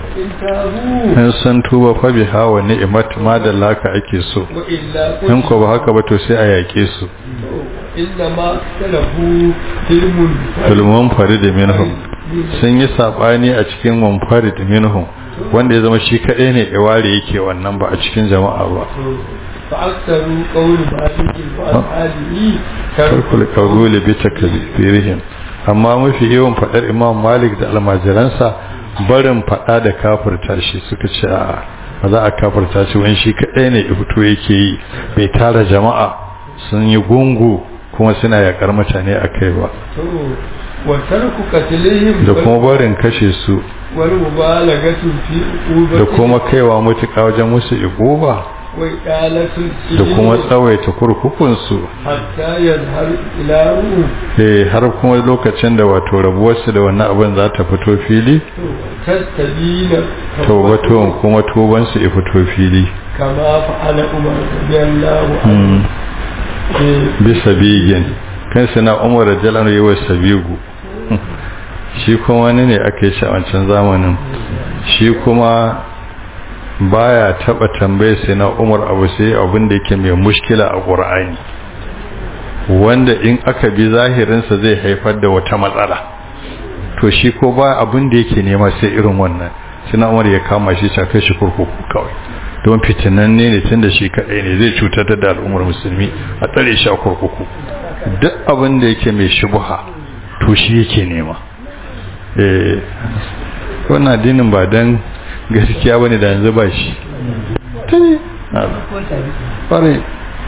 in sun tuba fa bi hawa ni'imat ma da laka ake so in ko ba haka ba to sai a yake su إنما اختلفوا علم filmun farid minhum sun yi sabani a cikin munfarid minhum wanda ya zama shi kadai ne ya ware yake wannan ba a cikin jama'a ba فأكثروا قول مالك وأصحابه tarkul qawli bi takbirihim amma mafi yawan fadar imam malik da almajiransa barin fada da kafirta shi suka ce a ba za a kafirta shi wani shi kadai ne ya fito yake yi bai tara jama'a sun yi gungu kuma suna yakar mutane akai ba وترك قتلهم da kuma barin kashe su والمبالغة في da عقوبة kuma kaiwa mutuka wajen musu iguba وإقالة da kuma السجن tsawaita kurkukunsu حتى يظهر إله eh har kuma lokacin da wato rabuwarsu da wannan abin za ta fito fili تستبين tawbatuwan kuma tubansu ya fito fili كما فعل عمر رضي الله عنه Mm. إيه، bisa bigin kan suna umar rajalan yi wa sabigu shi kuma wani ne aka yi shi a wancan zamanin shi kuma baya taba tambaye sai na umar abu sai abin da yake mai mushkila a ƙur'ani wanda in aka bi zahirinsa zai haifar da wata matsala to shi ko ba abin da yake nema sai irin wannan sai na umar ya kama shi ta kai shi kurkuku kawai don fitinanne ne tun da shi kaɗai ne zai cutar da al'ummar musulmi a tsare shi a kurkuku duk abin da yake mai shubuha to shi yake nema eh wannan addinin ba dan gaskiya bane da yanzu ba shi tuni ƙwarai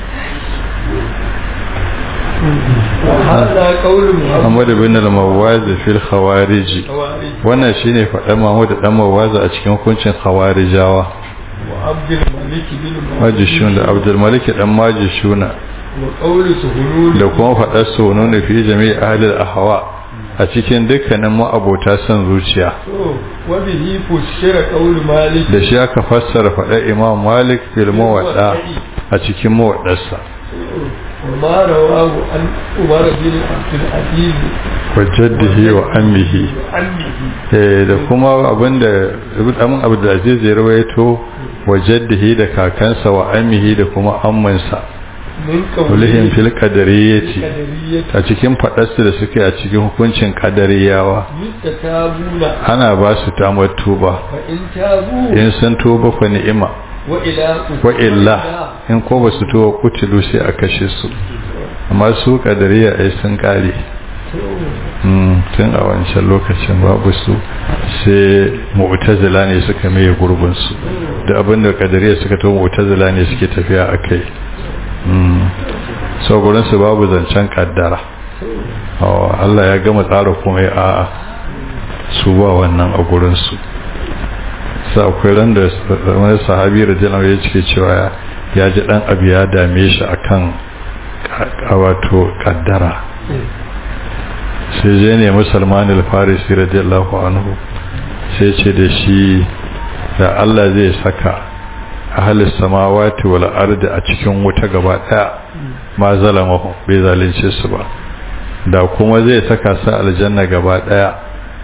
وهذا قول محمد Muhammad bin al-Mawaz fil khawarij خوارج wannan shine faɗa Muhammad dan Mawaz a cikin hukuncin khawarijawa وعبد الملك بن majishun da Abdul Malik dan majishuna وقول سهنون da kuma faɗar sunun fi jami'i ahli al-ahwa a cikin dukkanin ma'abota son zuciya وبه فسر قول مالك da shi aka fassara faɗar Imam Malik fil muwadda a cikin muwaddarsa وما رواه عن عمر بن عبد العزيز wa jaddihi wa ammihi عمه eh da kuma abinda Ibn Amin Abdul Aziz ya rawaito wa jaddihi da kakansa wa ammihi da kuma ammansa من ulihim قوله fil qadariyati قدرية a cikin faɗarsu da suke a cikin hukuncin kadariyawa يستتابون ana ba su damar tuba فإن تابوا in sun tuba fa ni'ima وإلى wa illa in ko ba su tuba kutilu sai a kashe su amma su kadariya ai sun kare Mm, tun a wancan lokacin babu su sai mu'tazila ne suka maye gurbin su da abinda kadariya suka to mu'tazila ne suke tafiya akai mm so gurin su babu zancen kaddara oh Allah ya gama tsara komai a'a su ba wannan a gurin su sa akwai ran da wani sahabi radiyallahu ya cike cewa ya ji dan abu ya dame shi akan ka- wato kaddara sai je ne musulman al-farisi radiyallahu anhu sai ce da shi da Allah zai saka ahalis samawati wal ardi a cikin wuta gaba daya ma zalamahu bai zalunce su ba da kuma zai saka su aljanna gaba daya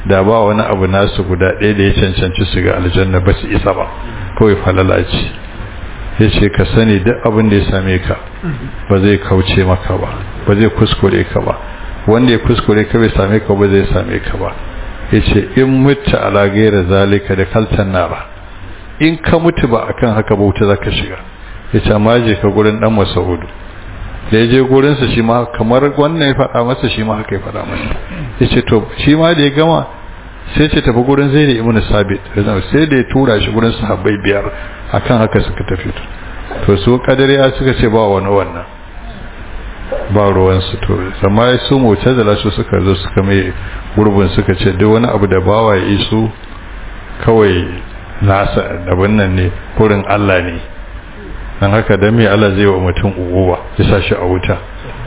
da ba wani abu nasu guda ɗaya da ya cancanci su ga aljanna ba su isa ba kawai falala ce ya ce ka sani duk abin da ya same ka ba zai kauce maka ba ba zai kuskure ka ba wanda ya kuskure ka bai same ka ba zai same ka ba ya ce in mutu ala gaira zalika da kaltan nara in ka mutu ba akan haka ba wuta za ka shiga ya ce amma je ka gurin dan masaudu da ya je gurinsa shi ma kamar wannan ya faɗa masa shi ma haka ya faɗa masa ya ce to shi ma da ya gama sai ce tafi gurin zai da ibn sabit sai da ya tura shi gurin sahabbai biyar akan haka suka tafi to su kadariya suka ce ba wani wannan ba ruwansu to amma su mutazila su suka zo suka mai gurbin suka ce duk wani abu da bawa ya isu kawai nasa abin nan ne kurin Allah ne dan haka dan me Allah zai wa mutum uguwa ya sa shi a wuta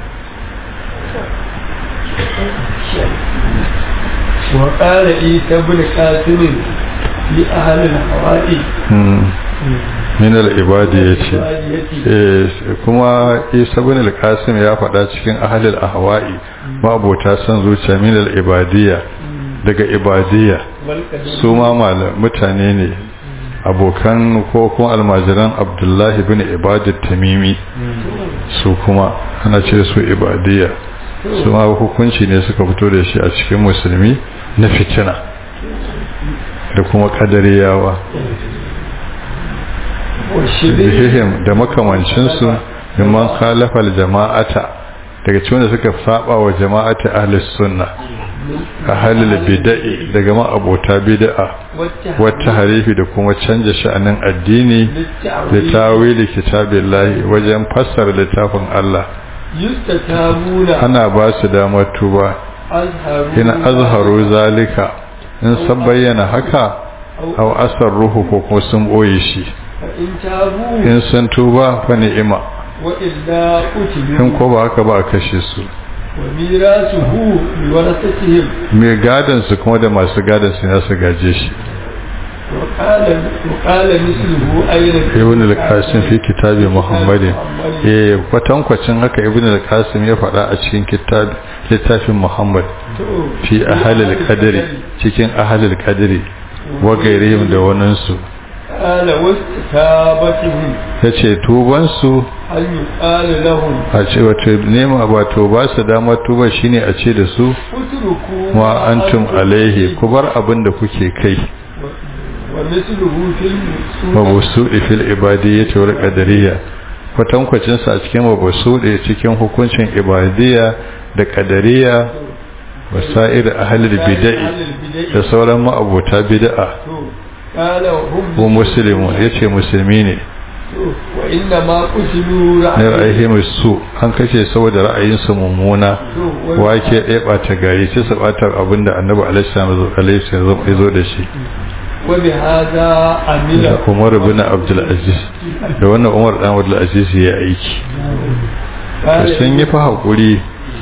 وقال عيسى بن قاسم لأهل الحوائي min al-ibadi yace eh kuma Isa ibn al-Qasim ya faɗa cikin ahlul ahwa'i mabota san zuciya min al-ibadiyya daga ibadiyya su ma mutane ne abokan ko kuma almajiran Abdullahi ibn Ibad tamimi su kuma ana ce su ibadiyya su ma hukunci ne suka fito da shi a cikin musulmi na fitina da kuma kadariyawa bihihim da makamancinsu mimman khalafal jama'ata daga cikin da suka saba wa jama'ata ahlus sunna ahlul bid'i daga ma abota bid'a wata harifi da kuma canja sha'anin addini da tawili kitabillahi wajen fassara littafin Allah ana ba su damar tuba ina azharu zalika in san bayyana haka aw asar ruhu ko kuma sun boye shi in sun tuba fa ni'ima in ko ba haka ba a kashe su mai gadon su kuma da masu gadon su ya su gaje shi ibn al-qasim fi kitabi muhammadin eh kwatankwacin haka ibn al-qasim ya faɗa a cikin kitab littafin muhammad fi ahli al-qadri cikin ahli al-qadri wa gairihim da wannan su qala wastabatihim yace tuban su an yuqala lahum a ce wato nema wato ba su dama tuba shine a ce da su utruku ma antum alaihi ku bar abin da kuke kai wa mithluhu fil mabusudi fil ibadiyyati wal qadariyya kwatankwacin sa a cikin mabusudi cikin hukuncin ibadiyya da qadariyya wasa'ir ahlul bid'ah da sauran ma'abota bid'a qala hum ko muslimu yace musulmi ne wa inna ma qutilu ne ra'ayihim su an kace saboda ra'ayinsu mummuna wake ya bata gari sai su bata abinda annabi alaihi salam ya zo da shi wa bi hada amila Umar ibn Abdul Aziz da wannan Umar dan Abdul Aziz ya aiki to sun yi fa hakuri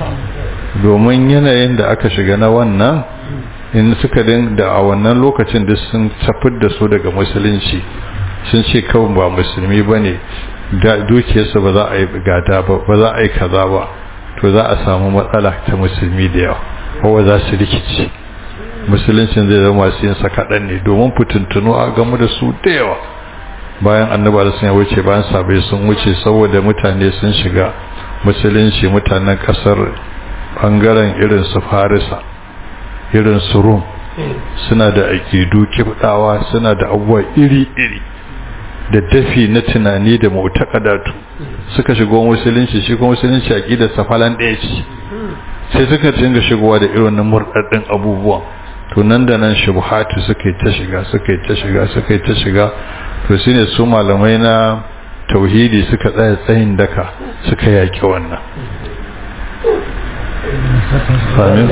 domin yanayin da aka shiga na wannan in suka din da a wannan lokacin duk sun tafid da su daga musulunci sun ce kawai ba musulmi bane da dukiyarsa ba za a yi gada ba ba za a yi kaza ba to za a samu matsala ta musulmi da yawa kowa za su rikici musuluncin zai zama masu yin sa kaɗan ne domin fitintunu a gamu da su da yawa bayan annaba da sun wuce bayan sabai sun wuce saboda mutane sun shiga musulunci mutanen ƙasar ɓangaren irin su farisa irin su rum suna da aƙidu kibdawa suna da abubuwa iri-iri da dafi na tunani da mutakadatu suka shigo musulunci shi kuma musulunci aqidar safalan ɗaya ce sai suka dinga shigowa da irin murdaddin abubuwan to nan da nan shubuhatu suka yi ta shiga suka yi ta shiga suka yi ta shiga to shine su malamai na tauhidi suka tsaya tsayin daka suka yaki wannan amin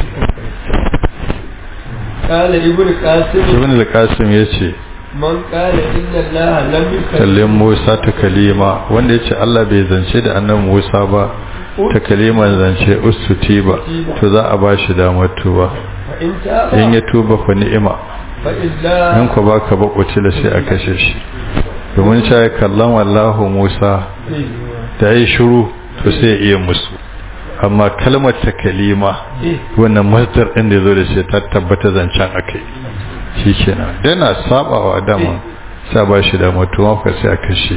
qala ibn qasim ibn al-qasim yace man qala inna allaha lam yukallim kallin Musa ta kalima wanda yace Allah bai zance da annabi Musa ba ta kaliman zance ustuti ba to za a bashi damar tuba fa in taba in ya tuba fa ni'ima fa illa in ku baka ba kutila sai a kashe shi domin cewa kallon wallahu Musa da yi shiru to sai ya iya musu amma kalmar ta kalima wannan masdar ɗin da zo da shi ta tabbata zancen akai shi kenan yana sabawa dama sa ba shi da mutuwa ka sai a kashe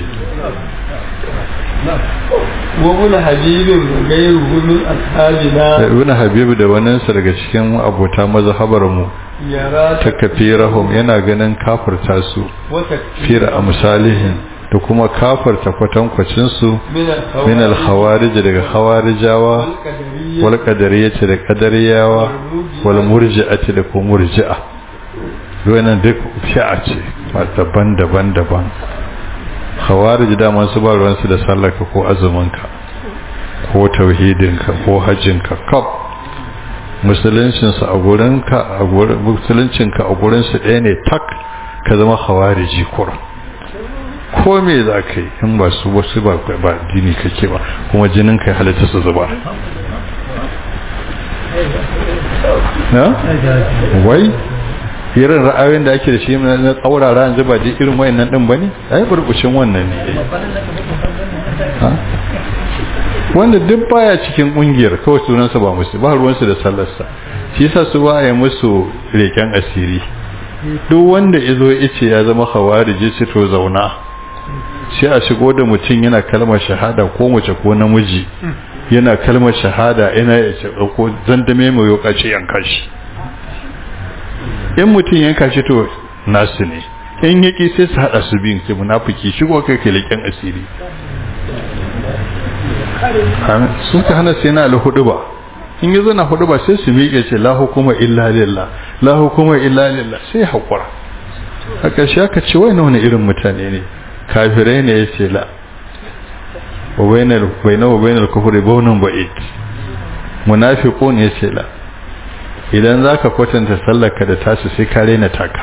وابن حبيب وغيره من أصحابنا ibn habib da waninsa daga cikin abota mazhabar mu يرى ta kafirahum yana ganin kafirta su وتكفير fira a misalihin da kuma kafirta kwatankwacin su من الخوارج min al-khawarij daga khawarijawa والقدرية wal qadariyati da qadariyawa wal murji'ati da kuma murji'a wannan duk fi'a ce ba daban-daban daban khawarij da masu ba ruwan su da sallarka ko azuminka ko tauhidinka ko hajjinka kaf musuluncin su a gurinka a gurin musuluncinka a gurin su ɗaya ne tak ka zama khawariji kura ko me za ka yi in ba su wasu ba ba dini kake ba kuma jinin kai halitta su zuba na wai irin ra'ayoyin da ake da shi na tsaurara yanzu ba dai irin wayannan din bane ai burbucin wannan ne ha wanda duk baya cikin kungiyar kawai sunansa ba musu ba ruwansu da sallarsa shi yasa su ba ya musu leken asiri duk wanda yazo yace ya zama khawariji ce to zauna sai a shigo da mutum yana kalmar shahada ko mace ko namiji yana kalmar shahada yana ya ce ko zandame mai yokaci yanka shi in mutum yanka shi to nasu ne in yaki sai su hada su biyun sai munafiki shigo kai kai leken asiri amin sun ka hana sai na alhudu ba in yazo na hudu ba sai su miƙe ce la hukuma illa lillah la hukuma illa lillah sai hakura a ƙarshe aka ce wai wani irin mutane ne kafirai ne ya ce la wa bainal bainahu wa bainal kufri bawnun ba'id munafiqun ya ce la idan zaka kwatanta sallarka da tasu sai ka rena taka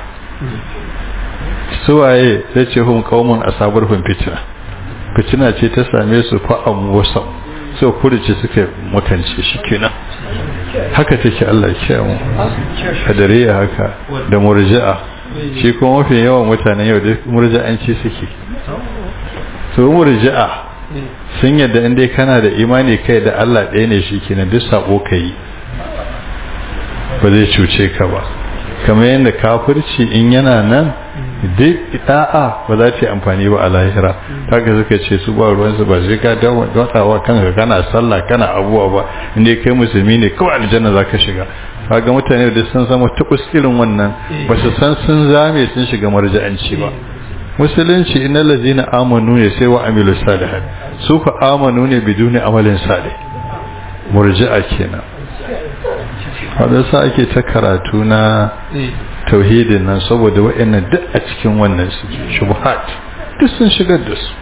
suwaye sai ce hum qaumun asabar hum fitna fitina ce ta same su fa'am wasam so kurice suka makance shi kenan haka take Allah ya kiyaye mu kadariya haka da murji'a shi kuma mafi yawan mutanen yau da murji'anci suke so murji'a sun yadda in dai kana da imani kai da Allah ɗaya ne shi kenan duk sabo kai ba zai cuce ka ba kamar yadda kafirci in yana nan duk da'a ba za ta yi amfani ba a lahira kaga suka ce su ba ruwansu ba sai ka dautawa kanka kana sallah kana abuwa ba inda kai musulmi ne kawai aljanna za ka shiga kaga mutane da sun zama tukus irin wannan ba su san sun zame sun shiga marja'anci ba musulunci innal ladzina amanu ne sai wa amilu salihat su fa amanu ne biduni amalin salih murji'a kenan wadda sa ake ta karatu na tauhidin nan saboda wa'annan duk a cikin wannan su shubhat duk sun shigar da su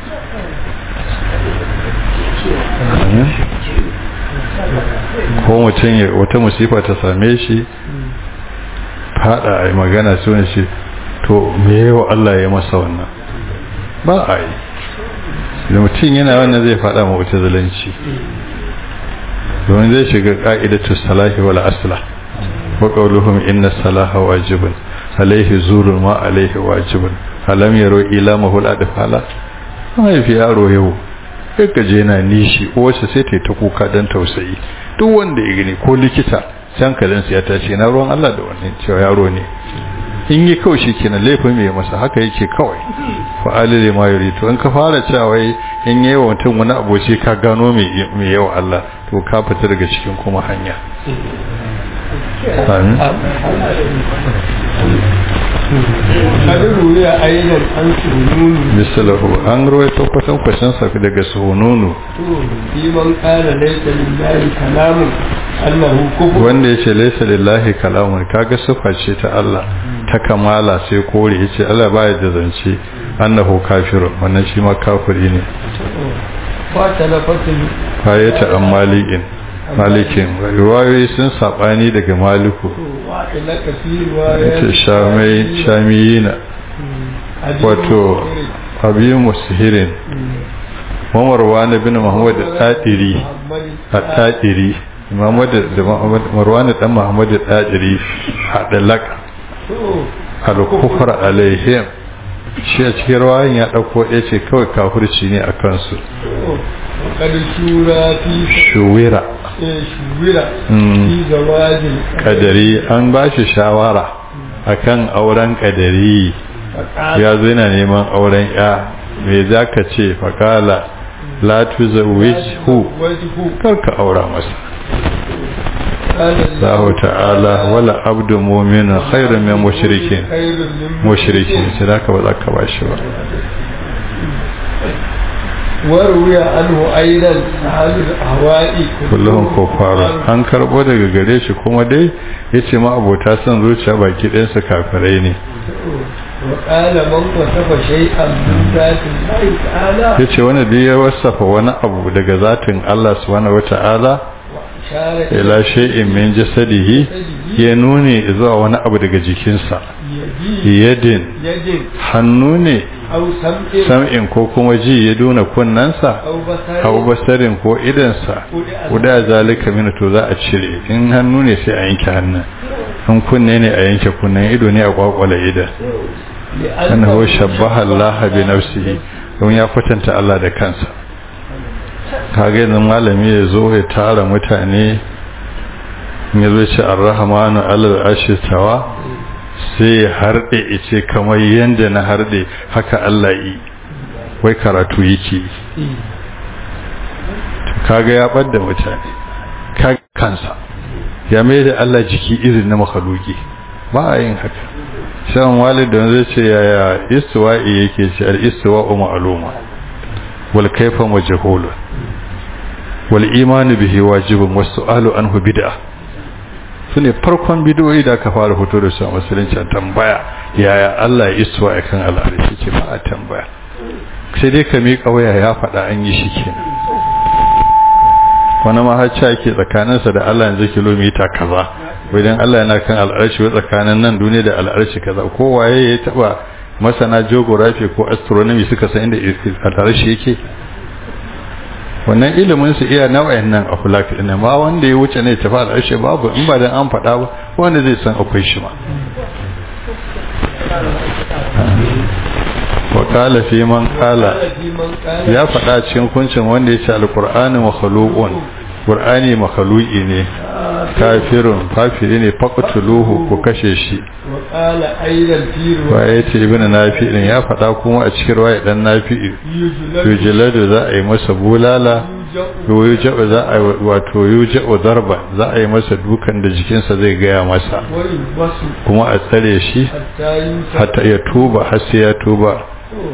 ko mutum ya wata musifa ta same shi fada a yi magana suna shi to me yawa Allah ya masa wannan ba a yi da mutum yana wannan zai fada ma wata zalanci domin zai shiga ka'idatu salahi wal asla wa qawluhum inna salaha wajibun alaihi zurun ma alaihi wajibun alam yaro ila mahul adfala mai fi yaro yau sai ka je na nishi wasu sai ta ta kuka dan tausayi duk wanda ya gani ko likita san kadan ya tashi na ruwan Allah da wannan cewa yaro ne in yi kawai shi kenan laifin mai masa haka yake kawai fa'alile ma yuri to in ka fara cewa wai in yi wa mutum wani aboci ka gano mai yawa Allah to ka fita daga cikin kuma hanya amin kadiru ya ayyana an sununu misalahu an rawaito kwatan kwashin sa daga sununu liman qala laysa lillahi kalamun annahu kufur wanda yace laysa lillahi kalamun kaga sifa ce ta Allah ta kamala sai kore yace Allah baya da zance annahu kafirun wannan shi ma kafiri ne wa talafatul fayata an malikin malikin riwayoyi sun sabani daga maliku wa ila kasir wa yace shamai shamiyina wato abi musihirin Marwan bin Muhammad al-Tadiri al-Tadiri Muhammad da Marwan dan Muhammad al-Tadiri hadalaka al-kufr alaihim shi a cikin rawayin ya dauko ya ce kawai kafirci ne a kansu وقد شورى في shuwira شورى Mm. في زواج kadari an ba shi shawara akan auren kadari فقال ya zo yana neman auren ya me za ka ce faƙala la tuzawwijhu وجهه karka aura masa قال Allah ta'ala wala abdu mu'minun khairun min mushrikin خير من mushrikin sai da ka ba za ka ba shi ba وروي عنه أيضا أهل الأهواء kullum kufaru an karbo daga gare shi kuma dai yace ma abota son zuciya baki ɗayansa kafirai ne وقال من وصف شيئا من ذات الله تعالى yace wanda dai ya wasafa wani abu daga zatin Allah subhanahu wata'ala وأشار ila shay'in min jasadihi ya nuni zuwa wani abu daga jikinsa يدي yadin يد hannu ne أو سمع sam'in ko kuma ji ya duna kunnansa أو بصر abu basarin ko idansa guda zalika min to za a cire in hannu ne sai a yanke hannun in kunne ne a yanke kunnen ido ne a kwakwala idan annahu shabbaha Allah bi nafsihi don ya kwatanta Allah da kansa kage yanzu malami ya zo ya tara mutane ya zo ce ar-rahmanu alal arshi tawa sai ya harde ice kamar yanda na harde haka Allah yi wai karatu yake yi kaga ya ɓadda mutane kaga kansa ya mai da Allah jiki irin na makhaluki ba a yin haka shan walidin zai ce yaya istiwa'i yake ce al-istiwa'u ma'luma wal kayfa majhul wal iman bihi wajibun was su'alu anhu bid'ah sune farkon bidiyoyi da aka fara fito da su a musulunci a tambaya yaya Allah ya istiwa'i kan al'arshi ce ba a tambaya sai dai ka miƙa waya ya faɗa an yi shi kenan wani mahacci ake tsakaninsa da Allah yanzu kilomita kaza wajen Allah yana kan al'arshi wa tsakanin nan duniya da al'arshi kaza ko waye ya taba masana geography ko astronomy suka san inda al'arshi yake wannan ilimin su iya nau'in nan a fulak din ma wanda ya wuce ne tafi al'arshi babu in ba dan an faɗa ba wanda zai san akwai shi ma wa qala fi man qala ya faɗa cikin kuncin wanda ya ce alƙur'ani makhluqun qur'ani makhluqi ne kafirun kafiri ne faqtuluhu ku kashe shi وقال أيضا في wa رواية yace ibnu nafi ya faɗa kuma a cikin ruwaya dan nafi يجلد yujladu za a yi masa bulala yuja'u za a yi wato yuja'u darba za a yi masa dukan da jikinsa zai gaya masa ويلبس kuma a tsare shi حتى ينسى hatta ya tuba har sai ya tuba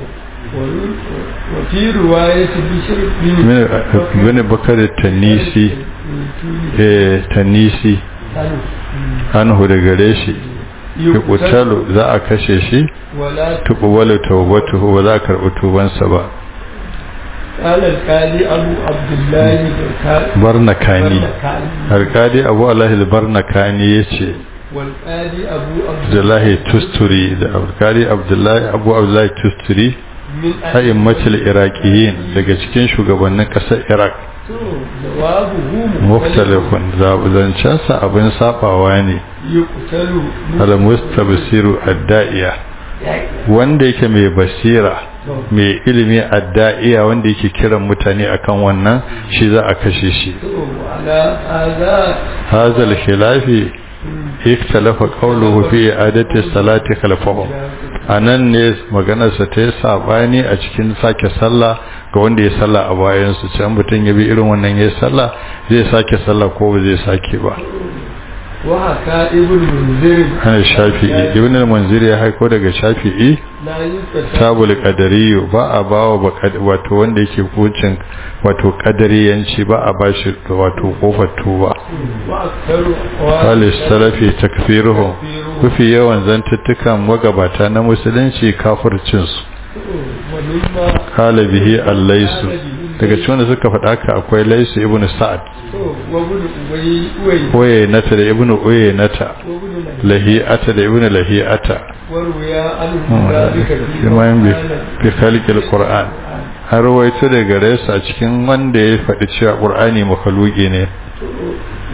وفي رواية بشر بن bin bakar tanisi eh tanisi anhu da gare shi yuqtalu za a kashe shi ولا tuqbalu tawbatuhu ba za a karɓi tubansa ba قال القاضي أبو عبد الله بالكا- barnakani بالكاني. alkadi abu allahi barnakani yace والقاضي أبو عبد abdullahi tusturi da alkadi abdullahi abu abdullahi tusturi من a'immatul iraqiyin daga cikin shugabannin ƙasar iraq جوابه muftalifun zancensa abin sabawa ne يقتل al-mustabsiru ad-da'iya wanda yake mai basira mai ilimi adda'iya wanda yake kiran mutane akan wannan shi za a kashe shi على هذا hazal khilafi ikhtalafa qawluhu fi i'adati salati khalfahu anan ne maganar sa ta yi sabani a cikin sake sallah ga wanda ya sallah a bayan su can mutun ya bi irin wannan ya sallah zai sake sallah ko ba zai sake ba وحكى ابن منذر ana shafi'i ibn al-munzir ya haiko daga shafi'i لا يستشعر tabul qadariyu ba a bawa ba wato wanda yake hukuncin wato qadariyanci ba a bashi wato kofar tuba وأكثر Salis salafi takfiruhu kufi yawan zantuttukan magabata na musulunci kafircinsu ومما kala bihi allaisu daga cikin wanda suka faɗa ka akwai laisu ibnu sa'ad وابن أبي أوي oye nata da ibnu oye nata وابن lahi'ata da ibnu lahi'ata وروي عنه ذلك في iman bi مقالة fi khalqil qur'an har rawaito daga gare su a cikin wanda ya faɗi cewa qur'ani makhluqi ne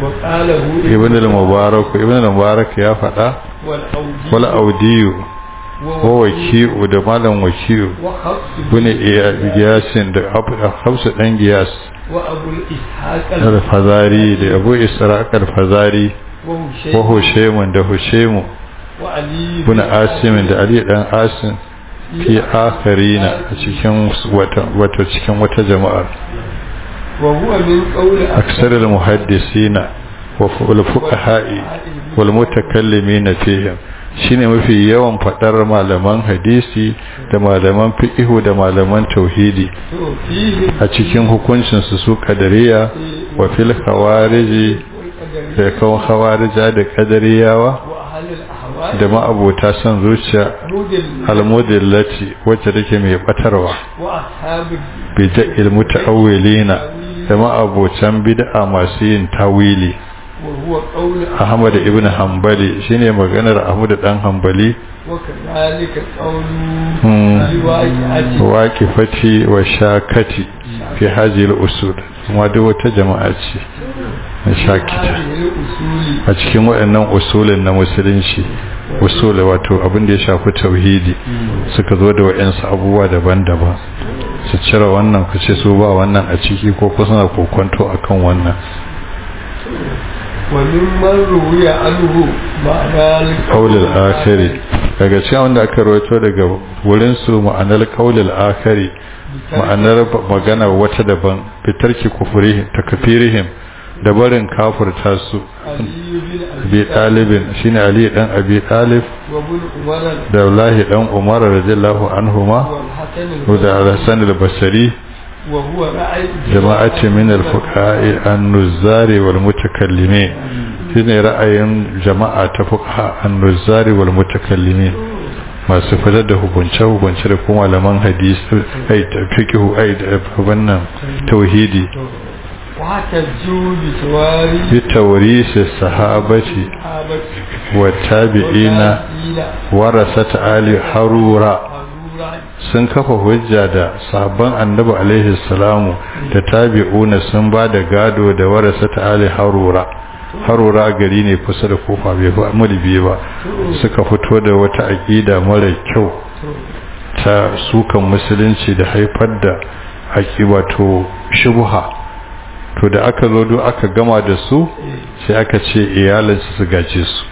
وقاله ibnu al-mubarak ibnu al-mubarak ya faɗa والأودي wal audiyu wa waki'u da malam waki'u وحفص bune giyasin da hafsu dan giyas وأبو الإسحاق al-fazari da abu israq al-fazari wa وهشيم hushaimun da hushaimu وعلي bune asimin da ali dan asim fi akharina a cikin wata wata cikin wata jama'ar وهو من قول أكثر المحدثين والفقهاء والمتكلمين فيهم shine mafi yawan fadar malaman hadisi da malaman fiqhu da malaman tauhidi فيه a cikin hukuncin su su kadariya wa fil khawariji da kawan khawarija da kadariyawa وأهل الأهواء da ma'abota son zuciya مدل almudillati wacce take mai batarwa وأصحاب bid'il mutaawwilina da ma'abocan bid'a masu yin tawili وهو قول Ahmad ibn Hanbali shine maganar Ahmad dan Hanbali وكذلك قول Hmm. الواقعة waqifati wa shakati fi hadhihi al-usul kuma duk wata jama'a ce na shakita هذه الأصول a cikin waɗannan usulin na musulunci usul wato abin da ya shafi tauhidi suka zo da waɗansu abubuwa daban-daban su cire wannan ku ce su ba wannan a ciki ko kuma suna kokonto akan wannan وممن روي عنه معنى qaulul akhiri daga cikin wanda aka rawaito daga wurin su ma'anar qaulul akhiri ma'anar magana wata daban fitarki kufurihim takfirihim da barin kafirta su علي بن abi talibin shine ali dan abi talib وابن عمر da wallahi dan umar radiyallahu anhuma والحسن da al-hasan al-basri وهو رأي jama'ati min al-fuqaha an-nuzzari wal mutakallimin shine ra'ayin jama'a ta fuqaha an-nuzzari wal mutakallimin masu fitar da hukunce hukunce da kuma malaman hadisi ai fiqhu ai da wannan tauhidi واحتجوا بسواري bi tawrisi sahabati صحابة wa tabi'ina warasat ali harura harura sun kafa hujja da sahabban annabi alaihi salamu da tabi'una sun ba da gado da warasa ta ali harura harura gari ne kusa da kofa bai fa mulbi ba suka fito da wata aqida mara kyau ta sukan musulunci da haifar da aqiba to shubha to da aka zo do aka gama da su sai aka ce iyalansu su gaje su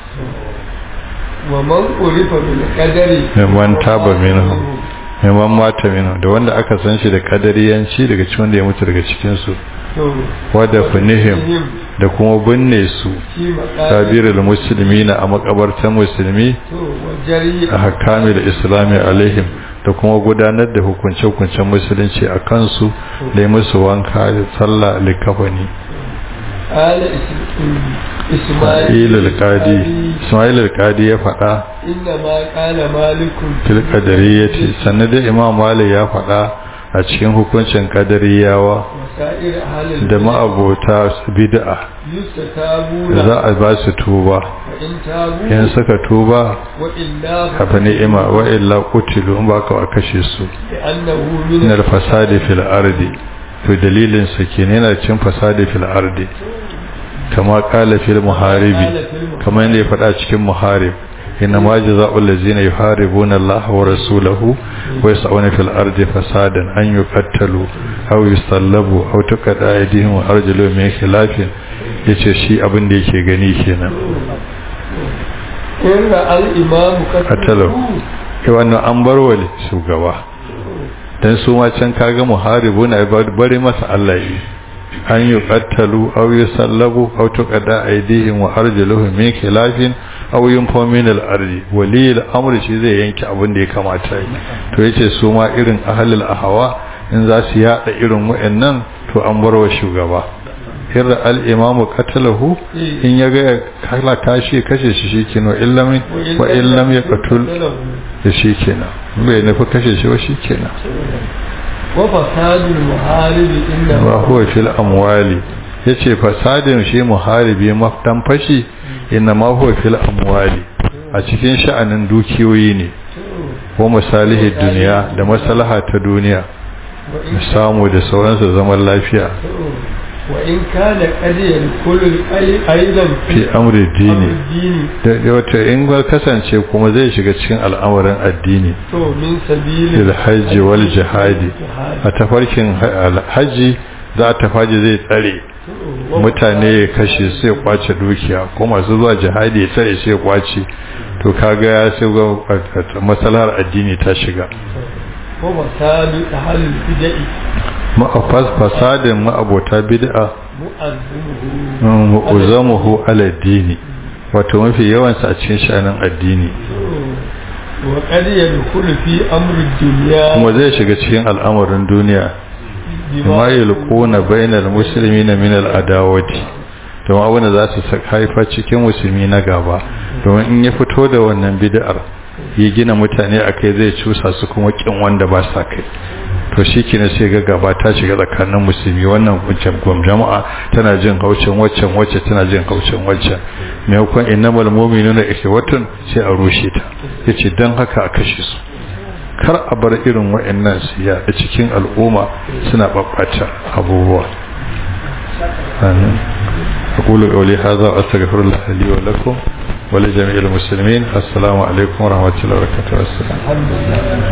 ومن عرف بالقدر mimman taba minhum mimman mata minhum da wanda aka san shi da kadariyanci daga cikin wanda ya mutu daga cikin su wada funihim da kuma binne su tabirul muslimina a makabartan musulmi a hakamil islami alaihim da kuma gudanar da hukunce-hukuncen musulunci a kansu da yi musu wanka da sallah likafani قال Ismail al-Qadi Ismail al-Qadi ya faɗa إنما قال مالك fil qadariyyati sannan da Imam Malik ya faɗa a cikin hukuncin qadariyawa وسائر أهل da ma'abota bid'a يستتابون za a ba su tuba فإن تابوا in suka tuba وإلا hafa ni'ima wa illa qutilu in baka a kashe su لأنه min من al-fasadi fil ardi to dalilin sa kenan yana cin fasadi fil ardi kama qala fil muharibi kamar yadda ya faɗa cikin muharib inna ma jazaa'u allazina yuharibuna Allah wa rasulahu wa yas'una fil ardi fasadan an yuqattalu aw yusallabu aw tuqada aydihim wa arjuluhum min khilafin yace shi abin da yake gani kenan إن رأى الإمام Qatalahu. kai wannan an bar wa shugaba dan su ma can kaga muharibuna bari masa Allah yi an yi qattalu aw yusallabu aw tuqada aydihim wa arjuluhum min khilafin aw yunfaw min al-ardi wali al-amri shi zai yanke abin da ya kamata yi to yace su ma irin ahlul ahwa in za su yada irin wayannan to an bar wa shugaba irra al-imam qatalahu in yaga kala kashi kashe shi shikenan illam wa illam yaqtul da shikenan bai nufi kashe shi wa shikenan وفساد المحارب إنما wa huwa fil amwali yace fasadin shi muharibi maftan fashi inna ma huwa fil amwali a cikin sha'anin dukiyoyi ne wa masalihi duniya da maslaha ta duniya samu da sauransu zaman lafiya وإن كان قد يدخل أيضا fi amri أمر dini الدين da wata in ga kasance kuma zai shiga cikin al'amarin addini تو من سبيل lil hajji wal jihadi a tafarkin ha- hajji za a tafaji zai tsare mutane ya kashe sai ya kwace dukiya ko masu zuwa jihadi ya tsare sai ya kwace to kaga ya sai ga masalar addini ta shiga ومساد أهل البدع ma'afas fasadin ma'abota bid'a مؤذنه mu'uzamuhu ala dini wato mafi yawansa a cikin sha'anin addini وقد يدخل في أمر الدنيا kuma zai shiga cikin al'amarin duniya ma yulquna bainal muslimina min al adawati to abin da za su haifa cikin musulmi na gaba domin in ya fito da wannan bid'ar ya gina mutane akai zai cusa su kuma kin wanda ba sa kai to shi kina sai ga gaba ta shiga tsakanin musulmi wannan wancan gwam jama'a tana jin haucin waccan wacce tana jin haucin waccan maimakon innamal mu'minuna ikhwatun sai a rushe ta yace dan haka a kashe su kar a bar irin wa'annan su ya a cikin al'umma suna babbata abubuwa amin أقول قولي هذا وأستغفر الله لي ولكم ولجميع المسلمين السلام عليكم ورحمة الله وبركاته والسلام الحمد لله